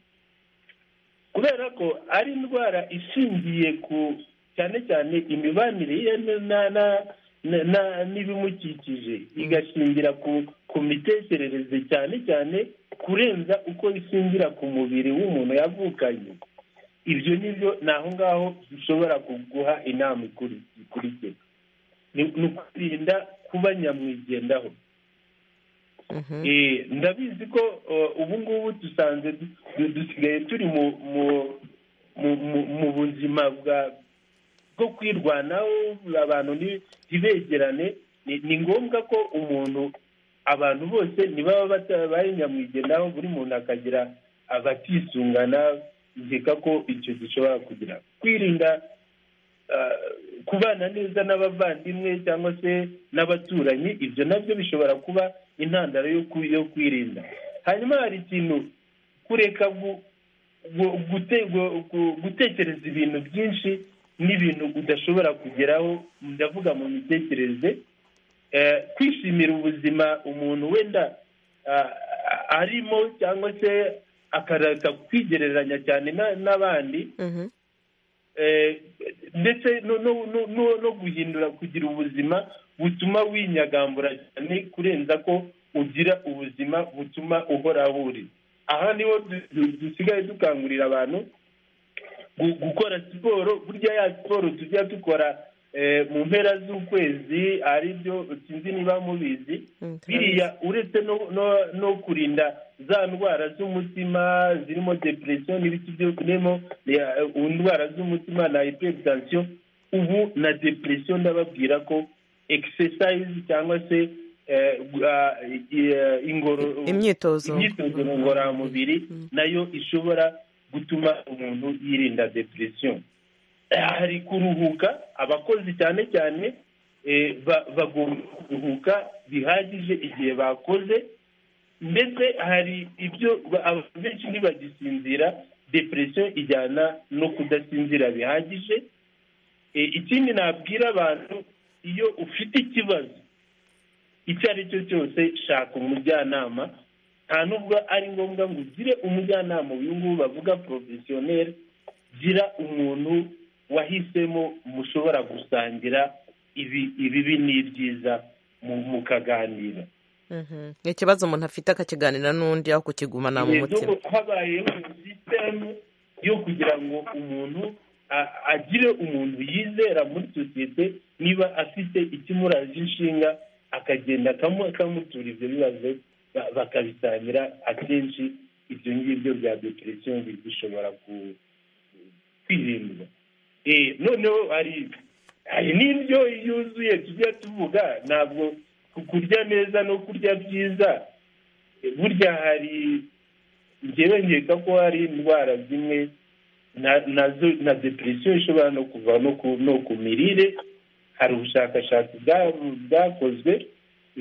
kubera ko ari indwara ishingiye ku cyane cyane imibanire ye n- na- na- na- na- n'ibimukikije igashingira ku ku mitekerereze cyane cyane kurenza uko ishingira ku mubiri w'umuntu yavukanye ibyo ni byo ni aho ngaho dushobora kuguha inama ikuri- ikurikira ni ni ukwirinda kuba nyamwigendaho Eh, ndabizi ko eh, ubu ngubu dusanze du- du- dusigaye turi mu mu- mu- mu- mu buzima bwa bwo kwirwanaho abantu ni- ntibegerane ni ni ngombwa ko umuntu abantu bose ntibaba batabaye nyamwigendaho buri muntu akagira abatisungana nkeka ko icyo gishobora kugira kwirinda ah, kubana neza n'abavandimwe cyangwa se n'abaturanyi ibyo nabyo bishobora kuba intandaro yo ku- yo kwirinda hanyuma hari ikintu kureka gu- gu- gute- gu- gu- gutekereza ibintu byinshi n'ibintu udashobora kugeraho ndavuga mu mitekerereze Eh, kwishimira ubuzima umuntu wenda ah, ah, arimo cyangwa se akareka kwigereranya cyane na- n'abandi Mhm. eh, ndetse no no no no- no guhindura kugira ubuzima butuma winyagambura cyane kurenza ko ugira ubuzima butuma uhora buri aha niho du- du- dusigaye dukangurira abantu gu- gukora siporo burya ya siporo tujya dukora eh, mu mpera z'ukwezi ari byo sinzi niba mubizi Mm, turabizi. biriya uretse no no- no kurinda za ndwara z'umutima zirimo depresiyo n'ibiti byo birimo ya- indwara z'umutima na hypertension ubu na depresiyo ndababwira ko exercise cyangwa se eh, gu- ah, eh, ingoro Imyitozo. imyitozo ngororamubiri nayo ishobora gutuma umuntu yirinda depresiyo hari kuruhuka abakozi cyane cyane eh, ba- bagomba kuruhuka bihagije igihe bakoze ndetse hari ibyo ba- abantu benshi ntibagisinzira depresiyo ijyana no kudasinzira bihagije Eh, ikindi nabwira abantu iyo ufite ikibazo icyo ari cyo cyose shaka umujyanama nta nubwo ari ngombwa ngo ugire umujyanama uyu nguyu bavuga porofesiyoneri gira umuntu wahisemo mushobora gusangira ibi ibibi n'ibyiza mu- mukaganira Mhm. ni ikibazo umuntu afite akakiganira n'undi aho kukigumana mu Ibintu mutima habayeho sisitemu yo kugira ngo umuntu a- agire umuntu yizera muri sosiyete niba afite ikimuraje inshinga akagenda akamu- akamutura ibyo bibazo ba- bakabisangira akenshi ibyo ngibyo bya depresiyo bishobora ku- kwirindwa Eh, noneho hari hari n'indyo yuzuye tujya tuvuga ntabwo ku- kurya neza no kurya byiza burya hari njyewe nkeka ko hari indwara zimwe na- nazo na depresiyo ishobora no kuva no ku no ku mirire hari ubushakashatsi bwa- bwakozwe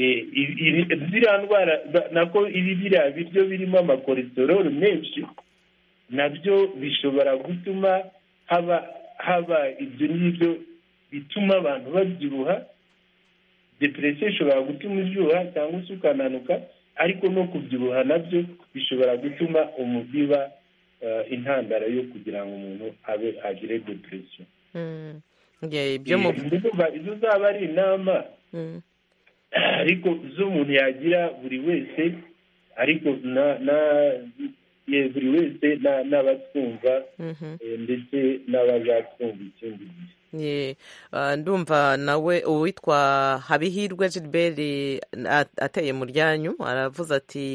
eh, ibi- ibi- ziriya ndwara ba- nako ibi biriya biryo birimo amakolesteroli menshi nabyo bishobora gutuma haba haba ibyo ngibyo bituma abantu babyibuha depresiyo ishobora gutuma uryoha cyangwa se ukananuka ariko no kubyibuha nabyo bishobora gutuma umubiba intandaro yo kugira ngo umuntu abe agire depresiyo Mm. Yeah, ibyo mu Eh, ndumva izo zaba ari inama Mm. ariko z'umuntu yagira buri wese ariko na na ye, buri wese na- n'abatwumva Mhm. eh, ndetse n'abazatwumva ikindi gihe Ye, ah, ndumva nawe uwitwa habihirwe gilbert a- ateye mu ryanyu aravuze ati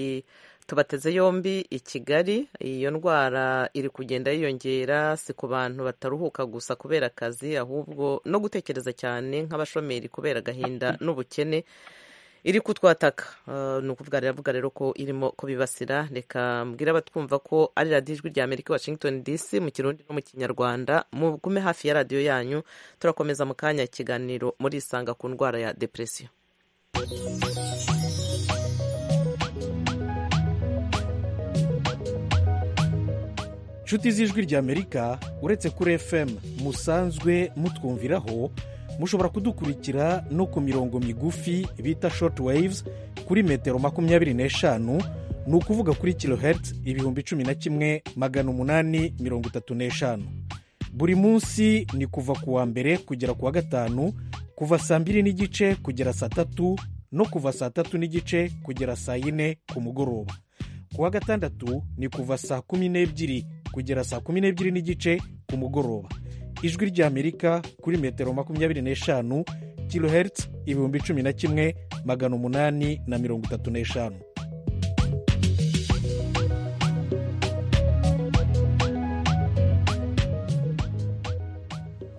tubateze yombi i kigali iyo ndwara iri kugenda yiyongera si ku bantu bataruhuka gusa kubera akazi ahubwo no gutekereza cyane nk'abashomeri kubera agahinda n'ubukene iri kutwataka Ah, ni ukuvuga riravuga rero ko irimo kubibasira reka mbwira abatwumva ko ari radiyo ijwi rya amerika i washington dc mu kirundi no mu kinyarwanda mugume hafi ya radiyo yanyu turakomeza mu kanya ikiganiro murisanga ku ndwara ya depresiyo nshuti z'ijwi ry'amerika uretse kuri fm musanzwe mutwumviraho mushobora kudukurikira no ku mirongo migufi bita short waves kuri metero makumyabiri n'eshanu ni ukuvuga kuri kilohertz ibihumbi cumi na kimwe magana umunani mirongo itatu n'eshanu buri munsi ni kuva ku wa mbere kugera ku wa gatanu kuva saa mbiri n'igice kugera saa tatu no kuva saa tatu n'igice kugera saa yine ku mugoroba ku wa gatandatu ni kuva saa kumi n'ebyiri kugera saa kumi n'ebyiri n'igice ku mugoroba ijwi ry'amerika kuri metero makumyabiri n'eshanu kilohertz ibihumbi cumi na kimwe magana umunani na mirongo itatu n'eshanu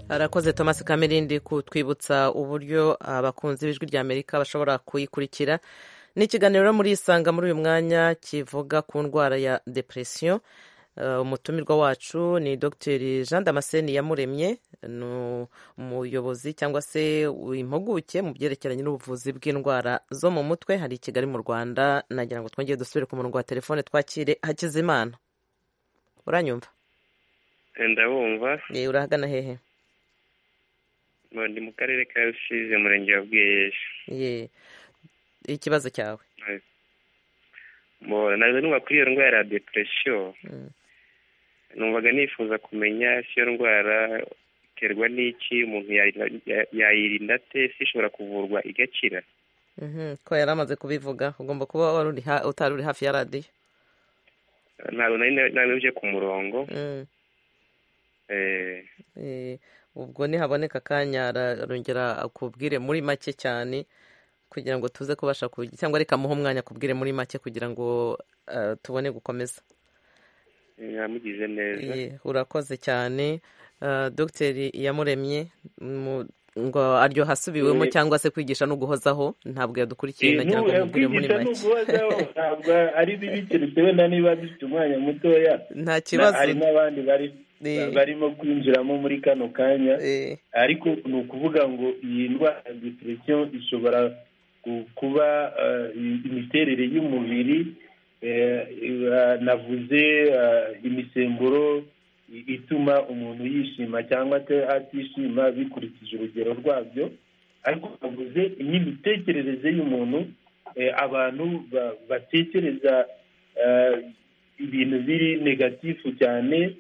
arakoze thomas kamirindi kutwibutsa uburyo abakunzi b'ijwi rya amerika bashobora kuyikurikira ni ikiganiro muri isanga muri uyu mwanya kivuga ku ndwara ya depresiyo Uh, umutumirwa wacu ni dr jean damascene yamuremye ni umuyobozi cyangwa se impuguke mu byerekeranye n'ubuvuzi bw'indwara zo mu mutwe hari i kigali mu rwanda nagira ngo twongere dusubire ku murongo wa telefone twakire hakizimana uranyumva ndabumva ye urahagana hehe ni mu karere ka rusizi umurenge wa bwejeje ye ikibazo cyawe nazo numva kuri iyo ndwara ya depresiyo numvaga nifuza kumenya si iyo ndwara iterwa n'iki umuntu yayirinda ate si ishobora kuvurwa igakira ko yari amaze kubivuga ugomba kuba utari uri hafi ya radiyo ntabwo nari uje ku murongo ubwo ntihaboneka akanya arongera akubwire muri make cyane kugira ngo tuze kubasha kugira cyangwa reka muhe umwanya akubwire muri make kugira ngo tubone gukomeza yamugize neza urakoze cyane dogiteri yamuremye ngo aryo hasubiwemo cyangwa se kwigisha no guhozaho ntabwo yadukurikiye nagira ngo mubwire muri make ntabwo ari bibi keretse wenda niba bifite umwanya mutoya nta kibazo hari n'abandi bari barimo kwinjiramo muri kano kanya ariko ni ukuvuga ngo iyi ndwara ya depresiyo ishobora kuba imiterere y'umubiri navuze imisemburo ituma umuntu yishima cyangwa atishima bikurikije urugero rwabyo ariko navuze n'imitekerereze y'umuntu abantu batekereza ibintu biri negatifu cyane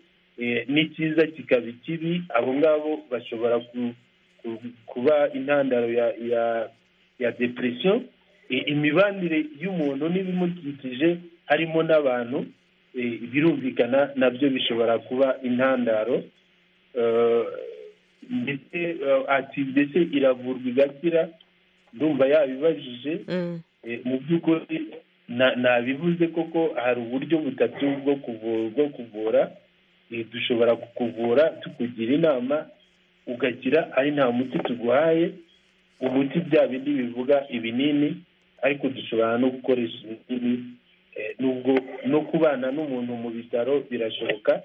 n'icyiza kikaba ikibi abo ngabo bashobora kuba intandaro ya depresiyo imibanire y'umuntu n'ibimukikije harimo n'abantu birumvikana nabyo bishobora kuba intandaro ndetse ati ndetse iravurwa igakira ndumva yabibajije mu by'ukuri nabivuze koko hari uburyo butatu bwo kuvura dushobora kukuvura tukugira inama ugakira ari nta muti tuguhaye umuti bya bindi bivuga ibinini ariko dushobora no gukoresha ibinini nubwo no kubana n'umuntu mu bitaro birashoboka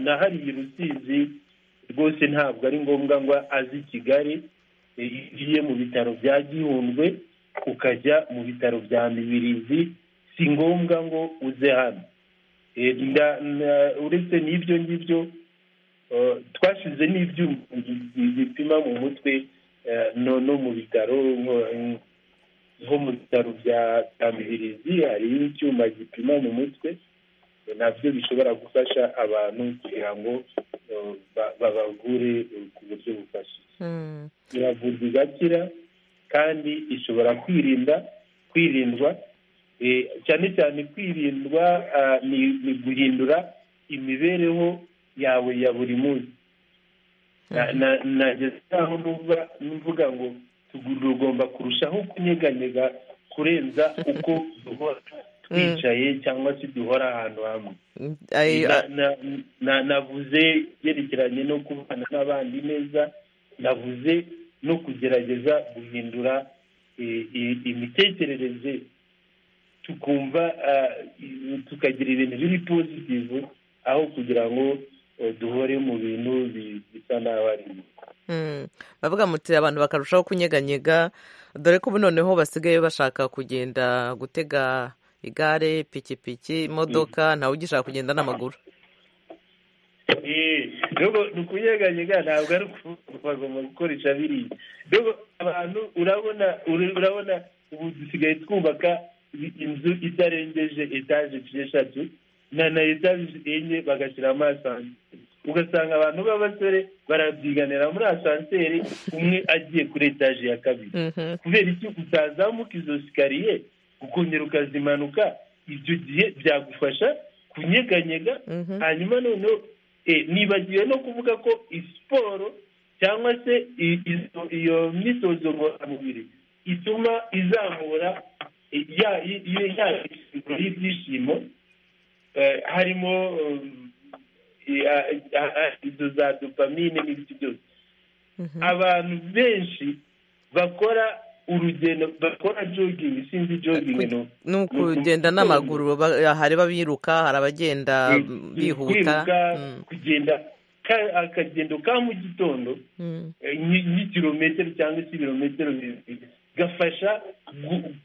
na hariya rusizi rwose ntabwo ari ngombwa ngo azi kigali ugiye mu bitaro bya gihundwe ukajya mu bitaro bya mibirizi si ngombwa ngo uze hano uretse n'ibyo ngibyo twashyize n'ibyuma bipima mu mutwe no mu bitaro nko mu bitaro bya mibirizi hari icyuma gipima mu mutwe nabyo bishobora gufasha abantu kugira ngo babagure ku buryo bufasha iravurwa igakira kandi ishobora kwirinda kwirindwa cyane cyane kwirindwa ni guhindura imibereho yawe ya buri munsi nageze aho mvuga ngo tugomba kurushaho kunyeganyega kurenza uko duhora twicaye cyangwa se duhora ahantu hamwe navuze byerekeranye no kubana n'abandi neza navuze no kugerageza guhindura imitekerereze tukumva tukagira ibintu biri pozitivu aho kugira ngo duhore mu bintu bisa nabi arimo bavuga muti abantu bakarushaho kunyeganyega dore ko ubu noneho basigaye bashaka kugenda gutega igare ipikipiki imodoka ntawe ugishaka kugenda n'amaguru ni ukunyeganyega ntabwo ari ukuvuga bagomba gukoresha biriya abantu urabona ubu dusigaye twubaka inzu itarengeje etaje eshatu na na etaje enye bagashyiramo asanseri ugasanga abantu b'abasore barabyiganira muri asanseri umwe agiye kuri etaje ya kabiri kubera iki utazamuka izo sikariye ukongera ukazimanuka ibyo gihe byagufasha kunyeganyega hanyuma noneho nibagiwe no kuvuga ko siporo cyangwa se iyo myitozo ngororamubiri ituma izamura ya y'ibyishimo harimo izo za dopamine n'ibindi byose abantu benshi bakora urugendo bakora jogingi sinzi jogingi ni ukugenda n'amaguru hari abiruka hari abagenda bihuta kugenda akagendo ka mu gitondo nk'ikirometero cyangwa se ibirometero bibiri gafasha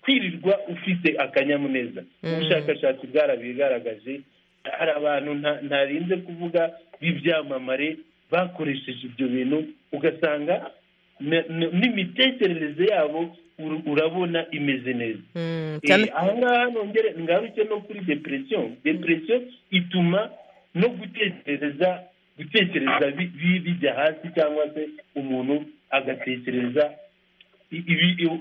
kwirirwa ufite akanyamuneza ubushakashatsi bwarabigaragaje hari abantu ntarinze kuvuga b'ibyamamare bakoresheje ibyo bintu ugasanga n'imitekerereze yabo urabona imeze neza aha ngaha nongere ngaruke no kuri deperesiyo deperesiyo ituma no gutekereza gutekereza bijya hasi cyangwa se umuntu agatekereza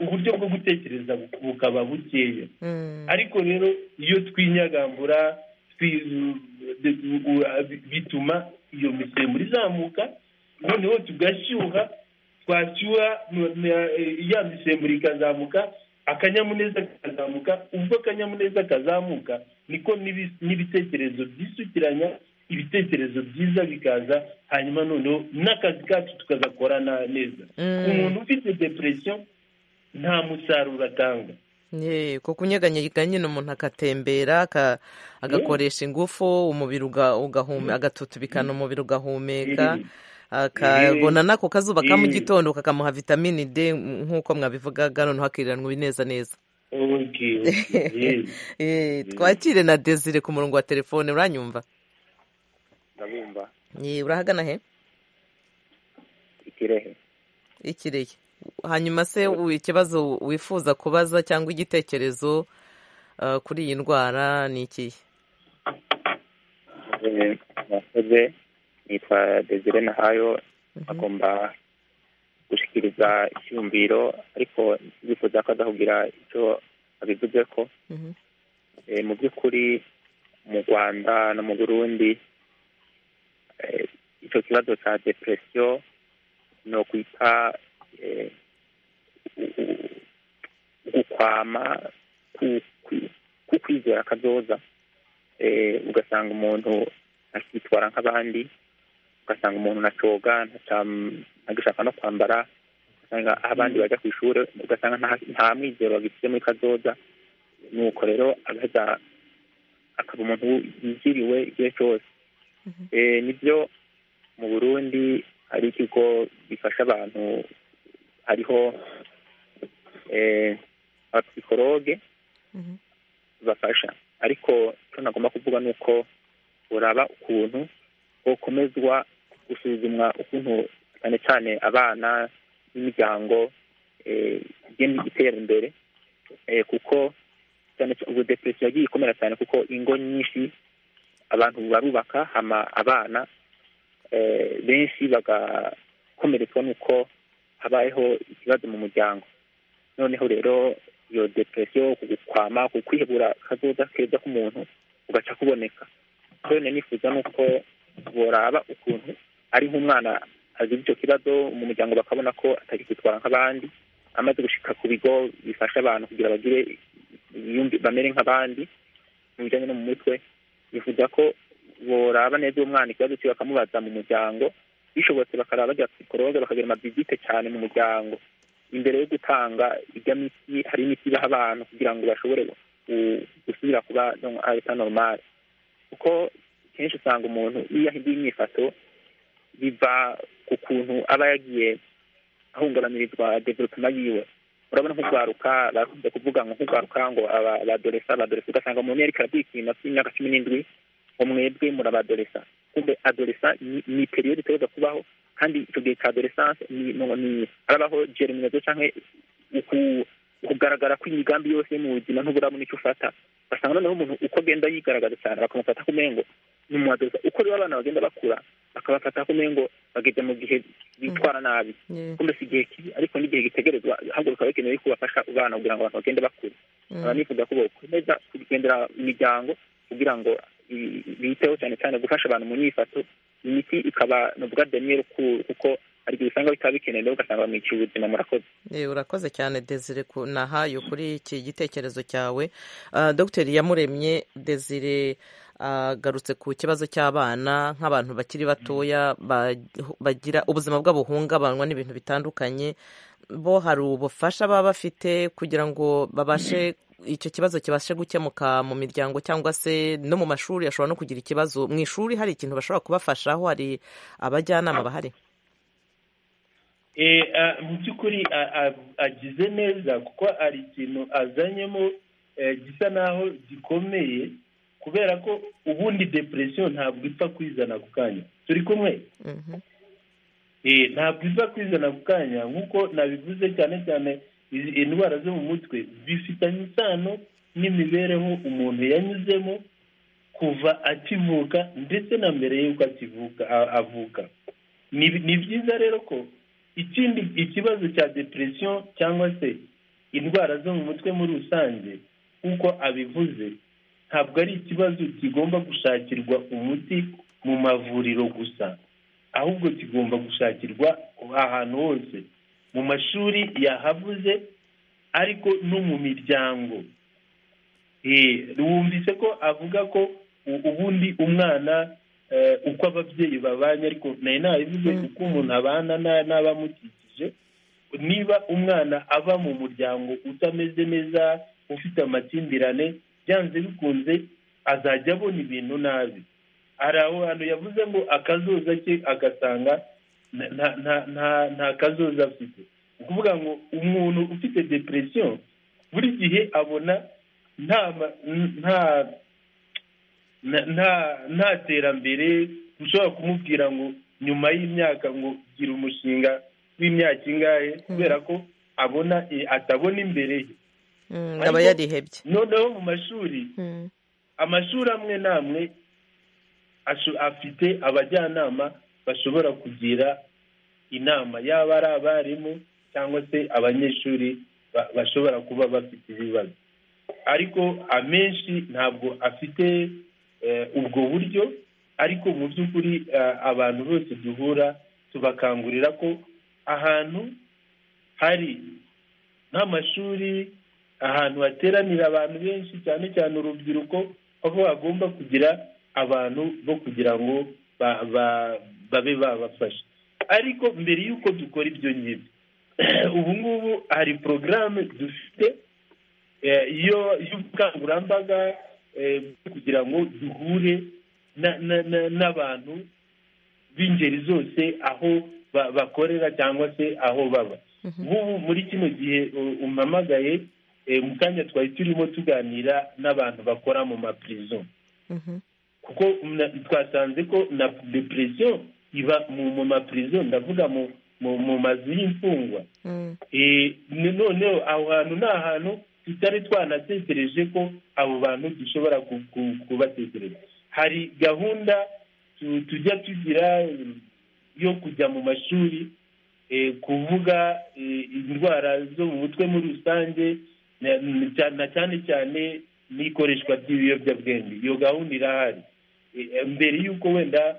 uburyo bwo gutekereza bukaba bukeya ariko rero iyo twinyagambura bituma iyo misemburo izamuka noneho tugashyuha twashyuha ya misemburo ikazamuka akanyamuneza kakazamuka ubwo akanyamuneza kazamuka niko n'ibitekerezo byisukiranya ibitekerezo byiza bikaza hanyuma noneho n'akazi kacu tukagakora neza umuntu ufite deperesiyo nta musaruro atanga kuko unyeganyega nyine umuntu agatembera agakoresha ingufu umubiri agatutubikana umubiri ugahumeka akabona n'ako kazuba ka mu gitondo kakamuha vitamini d nk'uko mwabivugaga noneho akiriranwa neza neza twakire na desire ku murongo wa telefone uranyumva ndabumva urahagana he ikirehe ikirehe hanyuma se ikibazo wifuza kubaza cyangwa igitekerezo kuri iyi ndwara ni ikihe murakoze nitwa desire nahayo agomba gushyikiriza icyumviro ariko yifuza ko adakubwira icyo abivuze ko mu by'ukuri mu rwanda no mu burundi icyo kibazo cya deperesiyo ni ukwita gukwama kukwizera akazoza ugasanga umuntu akitwara nk'abandi ugasanga umuntu ntacoga ntagishaka no kwambara ugasanga aho abandi bajya ku ishuri ugasanga nta mwizero bagifite muri kazoza nuko rero agaza akaba umuntu yiziriwe igihe cyose nibyo mu burundi hari ikigo gifasha abantu hariho abapsikologe bafasha ariko icyo nagomba kuvuga ni uko uraba ukuntu ukomezwa gusuzumwa ukuntu cyane cyane abana n'imiryango igenda itera imbere kuko ubu deperesiyo yagiye ikomera cyane kuko ingo nyinshi abantu barubaka hama abana benshi bagakomeretswa n'uko habayeho ikibazo mu muryango noneho rero iyo deperesiyo kukwama kukwihebura kazoza keza k'umuntu ugaca kuboneka kubona nifuza ni uko boraba ukuntu ari nk'umwana azi icyo kibazo mu muryango bakabona ko atagitwara nk'abandi amaze gushika ku bigo bifasha abantu kugira bagire bamere nk'abandi mu bijyanye no mu mutwe bivuga ko boraba neza uwo mwana ikibazo cye bakamubaza mu muryango bishobotse bakaraba bajya psikologe bakagira amavizite cyane mu muryango imbere yo gutanga ijya miti hari imiti ibaha abantu kugira ngo bashobore gusubira kuba areta normale kuko kenshi usanga umuntu iyo ahinduye imyifato biva ku kuntu aba yagiye ahungabanirizwa developema yiwe urabona nk'urwaruka bakunze kuvuga ngo nk'urwaruka ngo abadoresa abadoresa ugasanga umuntu yariko arabyikinda imyaka cumi n'indwi ngo mwebwe murabadoresa kumbe adoresa ni periyode itegereza kubaho kandi icyo gihe cya adoresanse ni harabaho germinazo cyangwa kugaragara kw'imigambi yose mu buzima n'uburabona icyo ufata ugasanga noneho umuntu uko agenda yigaragaza cyane bakamufata ku mengo ni umuhadoza uko rero abana bagenda bakura bakabafata ku mengo bageze mu gihe bitwara nabi kumbe si igihe kibi ariko n'igihe gitegerezwa haguruka bikenewe ko bafasha abana kugira ngo abantu bagende bakura aba nifuza ko bokomeza kugendera imiryango kugira ngo biteho cyane cyane gufasha abantu mu myifato imiti ikaba ni ubwa deniyeli kuko hari igihe usanga bikaba bikenewe ugasanga bamwikiye ubuzima murakoze Eh, urakoze cyane desire nahaye kuri iki gitekerezo cyawe Ah, dogiteri yamuremye desire agarutse ku kibazo cy'abana nk'abantu bakiri batoya ba- bagira ubuzima bwabo buhungabanywa n'ibintu bitandukanye bo hari ubufasha baba bafite kugira ngo babashe icyo kibazo kibashe gukemuka mu miryango cyangwa se no mu mashuri ashobora no kugira ikibazo mu ishuri hari ikintu bashobora kubafashaho hari abajyanama bahari Eh, ah, mu by'ukuri ah, ah, agize neza kuko hari ikintu azanyemo eh, gisa naho gikomeye kubera ko ubundi depresiyo ntabwo ipfa kwizana ako kanya turi kumwe Eh, ntabwo iza kwizana ako kanya nk'uko nabivuze cyane cyane izi- indwara zo mu mutwe bifitanye isano n'imibereho umuntu yanyuzemo kuva akivuka ndetse na mbere y'uko akivuka a- avuka ni ni byiza rero ko ikindi ikibazo cya depresiyo cyangwa se indwara zo mu mutwe muri rusange nk'uko abivuze ntabwo ari ikibazo kigomba gushakirwa umuti mu mavuriro gusa ahubwo kigomba gushakirwa ahantu hose mu mashuri yahavuze ariko no mu miryango Eh, wumvise ko avuga ko u- ubundi umwana eh, uko ababyeyi babanye ariko nayo nabivuze uko umuntu abana na- n'abamukikije niba umwana ava mu muryango utameze neza ufite amakimbirane byanze bikunze azajya abona ibintu nabi hari aho hantu yavuze ngo akazoza ke agasanga nta- nta- nta- nta- nta kazoza afite ni ukuvuga ngo umuntu ufite depresiyo buri gihe abona nta ma- n- nta na- nta nta terambere ushobora kumubwira ngo nyuma y'imyaka ngo gira umushinga w'imyaka ingahe kubera ko abona eh, atabona imbere he Mm, aba yarihebye noneho mu mashuri amashuri amwe n'amwe asho- afite abajyanama bashobora kugira inama yaba ari abarimu cyangwa se abanyeshuri ba- bashobora kuba bafite ibibazo ariko amenshi ntabwo afite eh, ubwo buryo ariko mu by'ukuri eh, abantu bose duhura tubakangurira ko ahantu hari nk'amashuri ahantu hateranira abantu benshi cyane cyane urubyiruko aho hagomba kugira abantu bo kugira ngo ba- ba- babe babafasha ariko mbere y'uko dukora ibyo ngibyo ubu ngubu hari porogaramu dufite eh, yo- y'ubukangurambaga eh, bwo kugira ngo duhure na- na- na- n'abantu b'ingeri zose aho ba- bakorera cyangwa se aho baba nk'ubu muri kino gihe u- umpamagaye eh, mu kanya twari turimo tuganira n'abantu bakora mu mapirizo kuko na- twasanze ko na depresiyo iba mu mu mapirizo ndavuga mu mu mu mazu y'imfungwa Eh, ni- noneho aho hantu ni ahantu tutari twanatekereje ko abo bantu dushobora ku- ku- kubatekereza hari gahunda tu- tujya tugira eh, yo kujya mu mashuri eh, kuvuga eh, indwara zo mu mutwe muri rusange na na cyane cyane n'ikoreshwa ry'ibiyobyabwenge iyo gahunda irahari Eh, eh, mbere y'uko wenda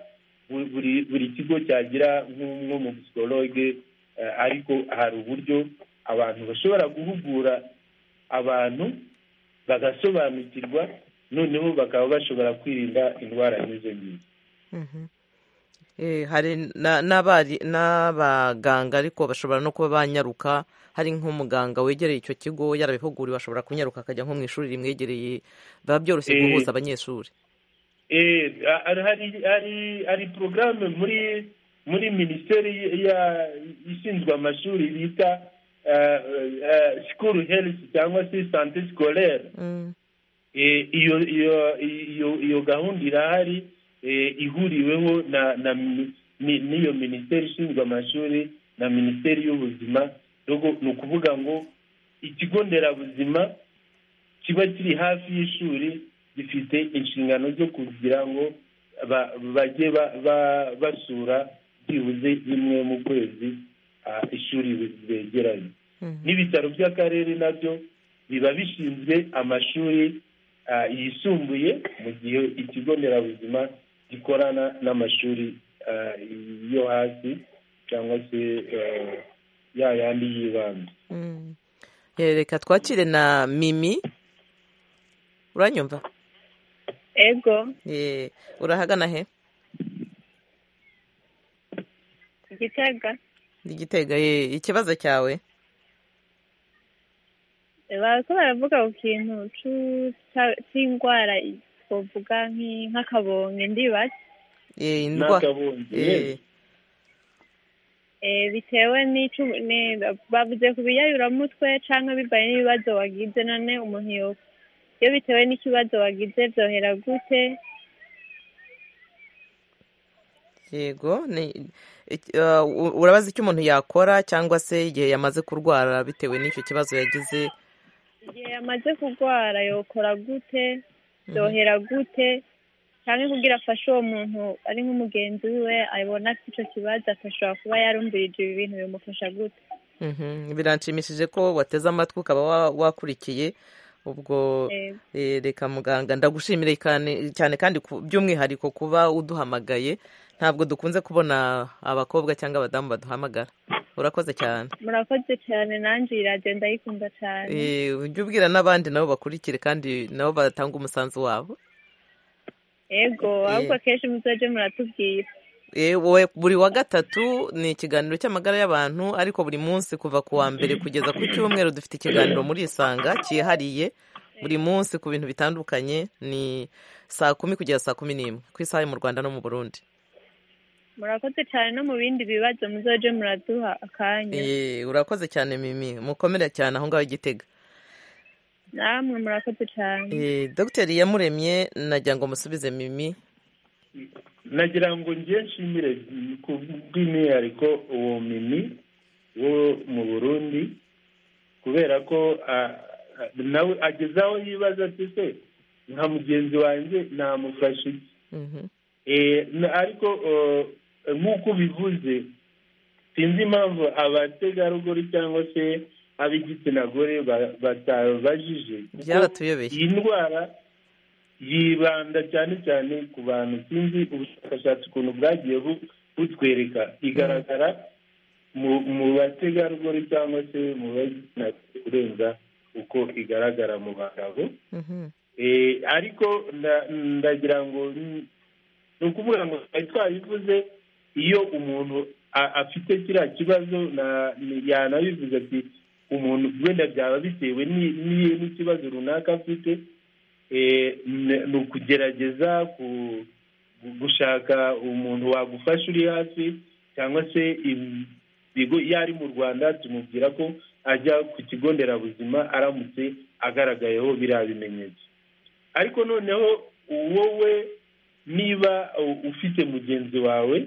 bu- buri buri kigo cyagira nko nko mu psikologe eh, ariko hari uburyo abantu bashobora guhugura abantu bagasobanukirwa noneho bakaba bashobora kwirinda indwara nk'izo ngizo Mhm. Eh, hari na- n'abari n'abaganga ariko bashobora no kuba banyaruka hari nk'umuganga wegereye icyo kigo yarabihuguriwe ashobora kunyaruka akajya nko mu ishuri rimwegereye biba byoroshye Eh, guhuza abanyeshuri Eh, a- a- hari hari hari porogaramu muri muri minisiteri ya ishinzwe amashuri bita sikuru herifu cyangwa se sante sikorere Eh, iyo iyo iyo iyo gahunda irahari eh, ihuriweho na na mi- mi- n'iyo minisiteri ishinzwe amashuri na minisiteri y'ubuzima Rugo- ni ukuvuga ngo ikigo nderabuzima kiba kiri hafi y'ishuri gifite inshingano zo kugira ngo ba- bajye ba- ba- basura byibuze rimwe mu kwezi ah, ishuri begeranye n'ibitaro by'akarere nabyo biba bishinzwe amashuri ah, yisumbuye mu gihe ikigo nderabuzima gikorana n'amashuri ah, yo hasi cyangwa se ya yandi y'ibanze reka twakire na mimi uranyumva ego urahagana he igitega igitega ikibazo cyawe bariko baravuga ku kintu cy'indwara twavuga nk'akabonge ndibaza indwara bitewe n'icyo bavuze ku biyayuramutwe cyangwa bibaye n'ibibazo wagize none umuntu iyo bitewe n'ikibazo wagize byohera gute yego urabaza icyo umuntu yakora cyangwa se igihe yamaze kurwara bitewe n'icyo kibazo yagize igihe yamaze kurwara yokora gute byohera gute cyangwa kugira afashe uwo muntu ari nk'umugenzi wiwe abona afite icyo kibazo ashobora kuba yarumvirije ibi bintu bimufasha gute biranshimishije ko wateze amatwi ukaba wakurikiye ubwo reka muganga ndagushimire cyane kandi by'umwihariko kuba uduhamagaye ntabwo dukunze kubona abakobwa cyangwa abadamu baduhamagara urakoze cyane murakoze cyane nanjye iyi radiyo ndayikunda cyane ujye ubwira n'abandi nabo bakurikire kandi nabo batanga umusanzu wabo yego ahubwo akenshi muzajye muratubwira buri wa gatatu ni ikiganiro cy'amagara y'abantu ariko buri munsi kuva ku wa mbere kugeza ku cyumweru dufite ikiganiro muri isanga cyihariye buri munsi ku bintu bitandukanye ni saa kumi kugeza saa kumi n'imwe ku isaha mu rwanda no mu burundi murakoze cyane no mu bindi bibazo muzajye muraduha akanya urakoze cyane mimi mukomere cyane aho ngaho igitega namwe murakoze cyane dogiteri yamuremye nagira ngo musubize mimi nagira ngo njye nshimire ku bw'umwihariko uwo mimi wo mu burundi kubera ko nawe ageze aho yibaza ati se nka mugenzi wanjye namufashe ariko nk'uko ubivuze sinzi impamvu abategarugori cyangwa se ab'igitsina gore batabajije iyi ndwara yibanda cyane cyane ku bantu sinzi ubushakashatsi ukuntu bwagiye butwereka igaragara mu bategarugori cyangwa se mu bagitsina gore kurenza uko igaragara mu bagabo ariko ndagira ngo ni ukuvuga ngo twari twabivuze iyo umuntu afite kiriya kibazo yanabivuze ati umuntu wenda byaba bitewe n'ikibazo runaka afite ni ukugerageza gushaka umuntu wagufasha uri hafi cyangwa se ibigo iyo ari mu rwanda tumubwira ko ajya ku kigo nderabuzima aramutse agaragayeho biriya bimenyetso ariko noneho wowe niba ufite mugenzi wawe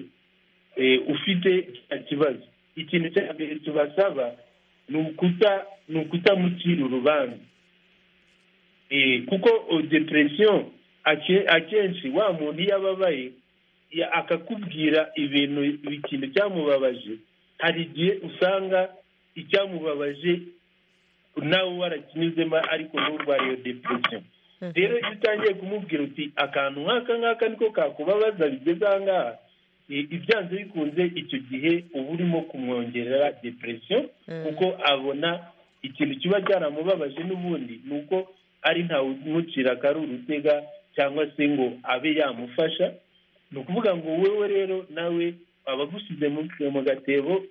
ufite ikibazo ikintu cya mbere tubasaba ni ukutamucira urubanza kuko depresiyo akenshi wa muntu iyo ababaye akakubwira ibintu ikintu cyamubabaje hari igihe usanga icyamubabaje nawe warakinyuzemo ariko n'urwariye depresiyo rero iyo utangiye kumubwira uti akantu nk'aka ngaka niko kakubabaza bigeze aha ngaha ibyanze bikunze icyo gihe uba urimo kumwongerera depresiyo kuko abona ikintu kiba cyaramubabaje n'ubundi ni uko ari ntawe umucira akari urutega cyangwa se ngo abe yamufasha ni ukuvuga ngo wowe rero nawe abagusize mu gatebo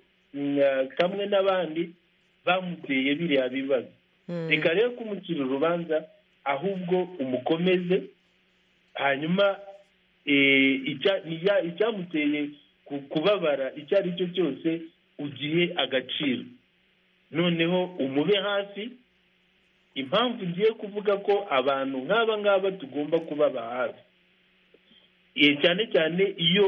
kamwe n'abandi bamuteye biriya bibazo reka rero kumucira urubanza ahubwo umukomeze hanyuma icyamuteye kubabara icyo ari cyo cyose ugihe agaciro noneho umube hafi impamvu ngiye kuvuga ko abantu nk'aba ngaba tugomba kubaba hafi cyane cyane iyo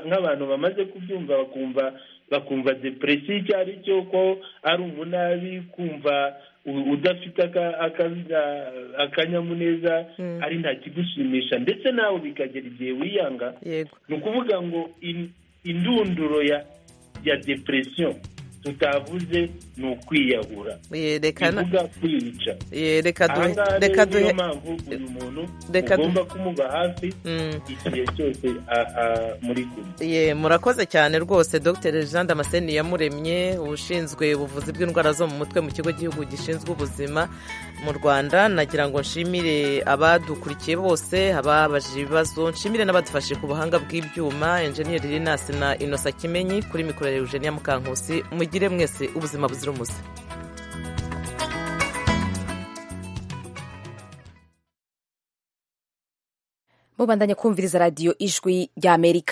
nk'abantu bamaze kubyumva bakumva bakumva depresiyo icyo ari cyo ko ari umunabi kumva udafite akanyamuneza ari nta kigushimisha ndetse nawe bikagera igihe wiyanga ni ukuvuga ngo indunduro ya depresiyo tutavuze ni ukwiyahura yerekana bivuga kwica reka duhe ahangaha reka rero niyo duhe mpamvu uyu muntu Reka ugomba kumuba hafi Mm. igihe cyose a- a- muri kumwe Ye, murakoze cyane rwose dr jean damascene yamuremye ushinzwe ubuvuzi bw'indwara zo mu mutwe mu kigo gihugu gishinzwe ubuzima mu rwanda nagira ngo nshimire abadukurikiye bose ababaje ibibazo nshimire n'abadufashe ku buhanga bw'ibyuma enjeniyeri linasi na inosa kimenyi kuri mikoro ya eugenia mukankusi mugire mwese ubuzima buzira umuze mubandanye kumviriza radiyo ijwi ry'amerika